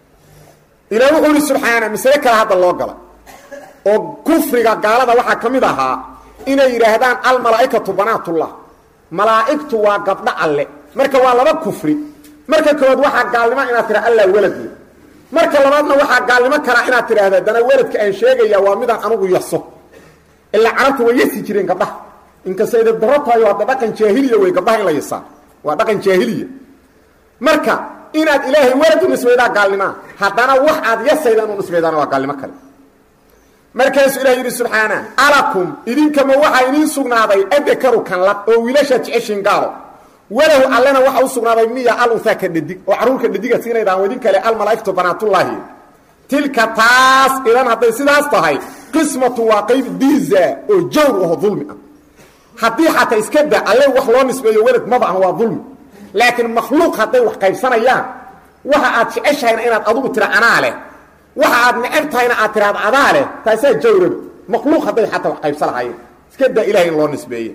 B: ilaah wuxuu ihi subxaana masale kale hadda loo gala oo kufriga gaalada waxaa ka mid ahaa inay yidhaahdaan almalaa'ikatu banaatullah malaa'igtu waa gabdho alle marka waa laba kufri marka koowaad waxaa gaalnimo inaad tidha allah weladle marka labaadna waxaa gaalnimo kalaa inaad tidhaahda dana weladka aan sheegaya waa midaan anugu yaso ilaa carabta way yasi jireen gabdhaha inkastay da daro tahay hadda dhaqan jaahiliya wey gabdhaha in la yasaa waa dhaqan jaahiliya marka inaad ilaahay welad u nisbaydaa gaalnimaa haddana wax aad yasayda inu nisbaydaana waa gaalnimo kale markaasuu ilah yidhi subxaana alakum idinkama waxaa idiin sugnaaday adakaru kan lab oo wiilashaad jeceshiin gaalo walahu allena waxa u sugnaaday miya al unhaa ka dhadig oo carruurka dhadiga siinaydaan idin kale almalaa'igtu banaatullaahi tilka taas idan hadday sidaas tahay qismatu waa qayb diiza oo jawr aho dulmi ah haddii xataa iska da alle wax loo nisbeeyo welad maba ah waa dulmi laakiin makhluuq hadday wax qaybsanayaan waxa aad jeceshahayna inaad adugu tira anaa leh waxa aad neceb tahayna aad tiraad adaa leh taasaa jawraba makhluuq hadday xataa wax qaybsan lahaayeen iska daa ilahay in loo nisbeeye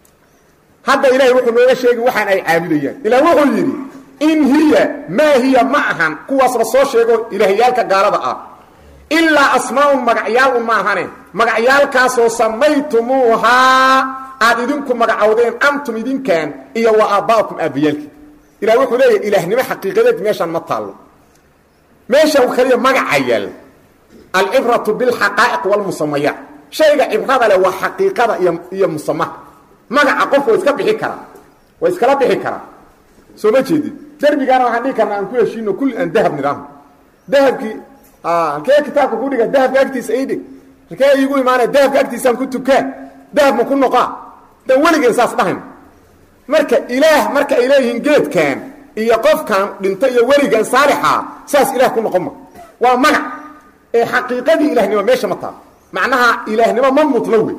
B: hadda ilahay wuxuu nooga sheegi waxaan ay caabudayaan ilah wuxuu yidhi in hiya maa hiya ma ahan kuwaasba soo sheego ilaahyaalka gaalada ah ilaa asmaa'un magacyaal un maahane magacyaalkaasoo samaytumuuhaa aad idinku magacowdeen antum idinkan iyo wa aabba'akum aabbayaalki ilah wuxuu leeyahy ilaahnimo xaqiiqadeed meeshaan ma taallo meesha kaliya magaca yaalla alcibratu bilxaqaa'iq walmusamayaat shayga cibrada leh waa xaqiiqada iyo iyo musamaha magaca qofka waa iska bixi karaa waa iskala bixi karaa soo ma jeedid derbigaana waxaan dhihi karnaa aan ku heshiino kulli aan dahab nidhaahno dahabkii halkee kitaabka ku dhiga dahabka agtiisa ii dhig halkee iigu imaanaya dahabka agtiisaan ku tukaa dahab ma ku noqaa dan weligeen saas dhahayn marka ilaah marka ay leeyihiin geedkan iyo qofkan dhinta iyo weligan saalixa saas ilaah ku noqon ma waa magac ee xaqiiqadii ilahnimo meesha ma taal macnaha ilaahnimo ma mudna wey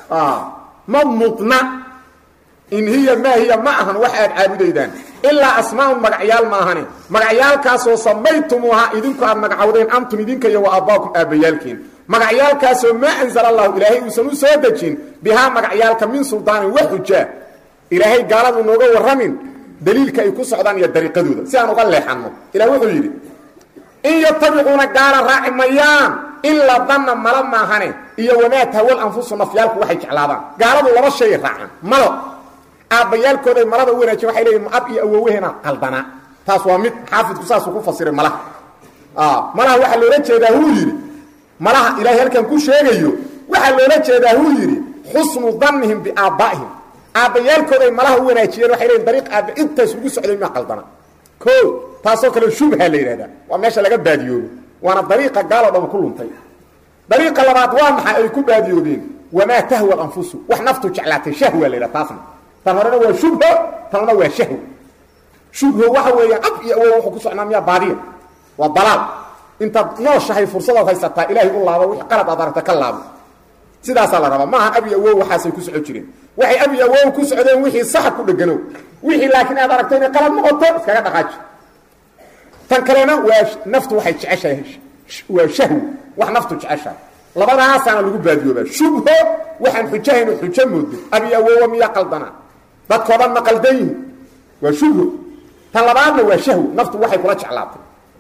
B: ma mudna in hiya maa hiya ma ahan wax aad caabudaydaan ilaa asmaa'un magacyaal ma ahane magacyaalkaasoo samaytumuuhaa idinku aad magacowdeen antum idinka iyo wa aabbaakum aabbayaalkiin magacyaalkaasoo maa anzala allahu ilaahay uusan u soo dejin bihaa magacyaalka min suldaanin wax xujaa ilaahay gaaladu nooga warramin daliilka ay ku socdaan iyo dariiqadooda si aan uga leexanno ilah wuxuu yidhi in yatabicuuna gaala raaci mayaan ilaa danna mala maahane iyo wamaa tahwal anfusu nafyaalku waxay jeclaadaan gaaladu laba shay raacaan malo aabbayaalkooday malada u wanaajiyen waxay leeyihin ab iyo awoowehena qaldanaa taas waa mid xaafidku saasuu ku fasiray malaha malaha waxaa loola jeedaa huu yidhi malaha ilaahay halkan ku sheegayo waxaa loola jeedaa huu yidhi xusnu dannihim biaabbaa'ihim aabbayaalkooday malaha u wanaajiyeen waxay leeyiin dariiq aabba intaas ugu socday maa qaldana o taasoo kale shubha la yidhahdaa waa meesha laga baadiyoobo waana dariiqa gaaloo dham ku luntay dariiqa labaad waa maxay ay ku baadiyoobeen wamaa tahwa anfusu wax naftu jeclaatay shahwa la yidhaha taasna tan horena waa shubho tanna waa shahw shubho waxa weeyaan ab iyo awow wuxuu ku socnaa miyaa baadiya waa dalaal intaad nooshahay fursadaad haysataa ilaahay u laabo wix qalad aad aragta ka laabo sidaasaa la rabaa maaha ab iyo awow waxaasay ku soco jireen waxay ab iyo awow ku socdeen wixii saxa ku dheganow wixii laakiin aad aragto inay qalad noqoto iskaga dhaqaaji tan kalena waa naftu waxay jeceshahay waa shahw wax naftu jeceshahay labadaasaana lagu baadiyoobaa shubho waxaan xujahayno xujo moodo ab iyo awowa miyaa qaldanaa dadkoo dhan ma qaldan yihin waa shubho tan labaadna waa shahwo naftu waxay kula jeclaatay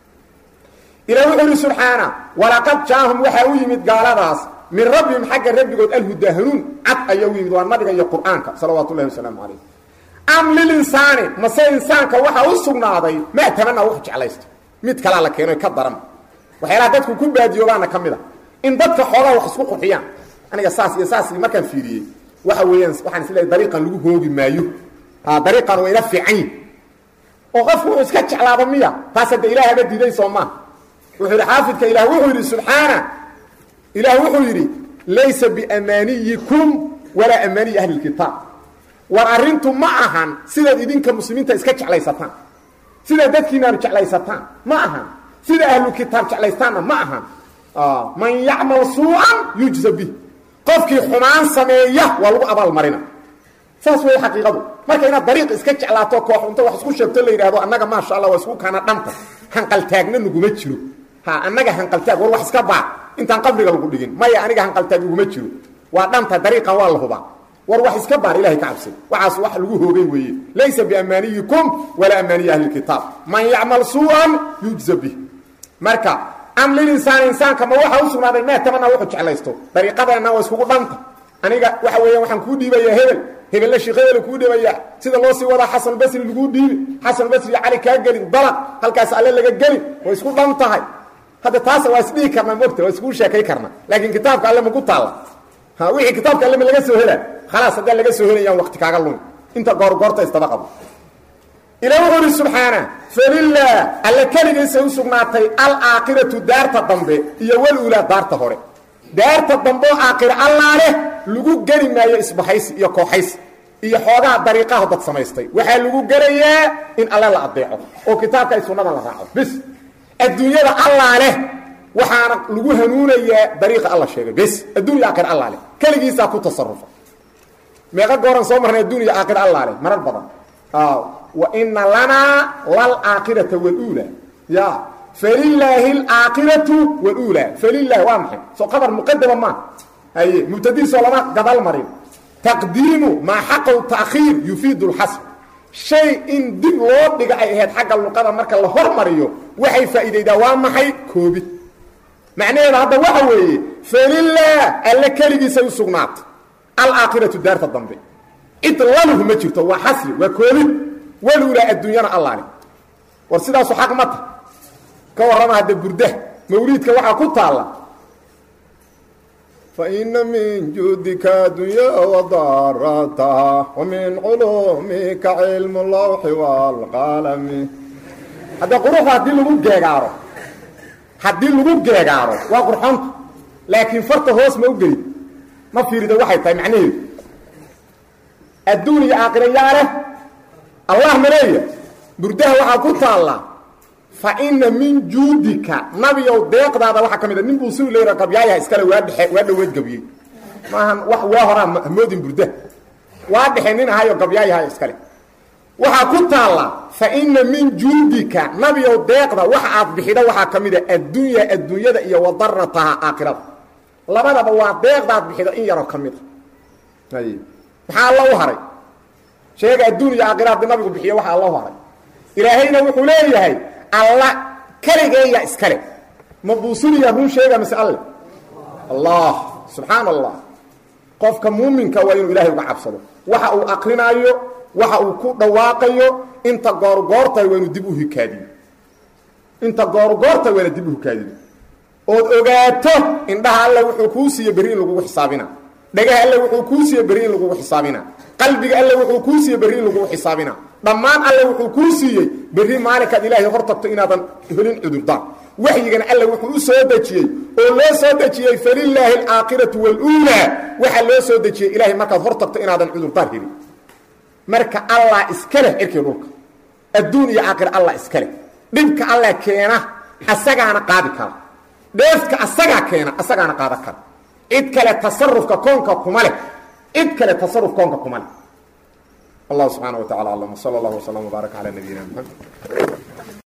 B: ilaah wuxuu ihi subxaana walaqad jaahum waxaa u yimid gaaladaas min rabbihim xagga rabbigood alhudaa hanuun cad ayaa u yimid waa nabiga iyo qur'aanka salawaatu ullahi wasalaamu calayh am lilinsaani mase insaanka waxaa u sugnaaday maa tamanaa wax jeclaysto mid kalaa la keeno ka daran waxyaalaha dadku ku baadiyoobaana ka mid a in dadka xoogaa wax isku qurxiyaan aniga saas iyo saas markaan fiiriyey waxa weeyaan waxaan isleeyahay dariiqan lagu hoogi maayo ha dariiqan waa ila fiican yihi oo qofku wuxuu iska jeclaado miya taas hadda ilaah haba diiday soo maa wuxuu yidhi xaafidka ilaah wuxuu yidhi subxaana ilaah wuxuu yidhi laysa biamaaniyikum walaa amaaniyi ahli lkitaab war arrintu ma ahan sidaad idinka muslimiinta iska jeclaysataan sidaad dadkiinaanu jeclaysataan ma ahan sida ahlu kitaab jeclaystaanna ma ahan man yacmal suucan yujza bih qofkii xumaan sameeya waa lagu abaalmarina saas wey xaqiiqadu marka inaad dariiq iska jeclaato koox unta wax isku sheegto la yidhahdo annaga maasha allah waa isku kaana dhanta hanqaltaagna naguma jiro ha annaga hanqaltaag war wax iska baa intaan qabriga lagu dhigin maya aniga hanqaltaag iguma jiro waa dhanta dariiqan waa la hubaa war wax iska baar ilahay ka cabsay waxaas wax lagu hoogay weeye laysa biamaaniyikum walaa amaaniyi ahli kitaab man yacmal suu'an yujza bih marka am lilinsaani insaanka ma waxaa u sugnaaday maa tamanaa wuxuu jeclaysto dariiqadeenna waa iskugu dhanta aniga waxa weeyaan waxaan kuu dhiibayaa hebel hebella sheekh hebel kuu dhiibayaa sida loo sii wadaa xasan basri laguu dhiibi xasan basri cali kaa gelin dalaq halkaas alle laga gelin way isku dhan tahay hadda taas waa isdhihi karnaa mogta waa iskuu sheekay karna laakiin kitaabka alle maku taalla ha wixii kitaabka alle ma laga soo helaa khalaas haddaan laga soo helayaan waqti kaaga lumi inta goorgoorta istaba qabo ila wuxuu uhi subxaana falilah alle keligiisa u sugnaatay alaakhiratu daarta dambe iyo walulaa daarta hore daarta dambe oo aakhira allaa leh lagu geli maayo isbahaysi iyo kooxaysi iyo xoogaha dariiqaha dad samaystay waxaa lagu gelayaa in alle la adeeco oo kitaabka ay sunnada la raaco bis adduunyada allaa leh waxaana lagu hanuunayaa dariiqa alla sheegay bis adduunya aakhir allaa leh keligiisaa ku tasarufa meeqa gooran soo marnay adduunya aakhir allaa leh marar badan waina lanaa lalaakhirata wlula ya falilaahi alaakhiratu wlula falilahi waa maxay soo qabar muqadama maa haye mubtadiisoo lama gadal marin taqdiimu maa xaqow taakhiir yufiidu lxasb shay in dib loo dhiga ay ahayd xagga luqada marka la hormariyo waxay faa'iidaydaa waa maxay koobid macnaheeda hadda waxa weeye falilah alle keligiisay u sugnaatay alaakhiratu daarta dambe cid lanuhu ma jirto waa xasri waa koobid walulaa adduunyana allaale war sidaasu xaq ma ta ka warrama hadda burda mawliidka waxaa ku taalla faina min juudika adunya wadarataha wamin culumika cilmu lawxi waalqalami hadda quruxda haddii lagu geegaaro haddii lagu geegaaro waa qurxonta laakiin farta hoos ma u gelid ma fiirida waxay tahay macnaheedu adduun iyo aakhira yaa leh allah ma leeya burdaha waxaa ku taalla fa ina min juudika nabiyow deeqdaada waxaa ka mid a nin buu si leyra gabyaayaha iskale waa dhexe waa dhaweed gabyey maahan wax waa horaa hamoodin burdaha waa dhexe nin ahayo gabyaayaha iskale waxaa ku taalla fa ina min juudika nabiyow deeqda waxa aad bixida waxaa ka mid a addunya adduunyada iyo wadarataha aakhirada labadaba waa deeqdaad bixida in yaroo ka mid a maxaa alla u haray sheega adduun iyo aakhira haddii nabigu bixiyo waxa alla u haray ilaahayna wuxuu leeyahay alla keligeeya iskale ma buusuniya run sheega mise alle allah subxaana allah qofka muuminka waa inuu ilahay uga cabsado waxa uu akrinaayo waxa uu ku dhawaaqayo inta goorgoortahay waa inuu dib u hikaadiyo inta goorgoortahay waana dib u hikaadiyo ood ogaato indhaha alle wuxuu kuu siiye berri in lagugu xisaabina dhagaha alle wuxuu kuu siiye berri in lagugu xisaabina qalbiga alle wuxuu kuu siiyey berri in lagugu xisaabina dhammaan alle wuxuu kuu siiyey berri maalinkaad ilaahay hor tagto inaadan helin cudurdaan waxyigana alle wuxuu u soo dejiyey oo loo soo dejiyey falilaahi alaakhiratu waluulaa waxaa loo soo dejiyey ilaahay markaad hor tagto inaadan cudurdaan helin marka allah iska leh cirkii dhulka adduun iyo aakhira allah iska leh dhibka alla keena asagaana qaadi kara dheefka asagaa keena asagaana qaadan kara cid kale tasarufka koonka kuma leh cid kale tasaruf koonka kuma leh allah subxaana wa tacala aclam wsala allah wslam wbaarak calaa nabiyina mxamed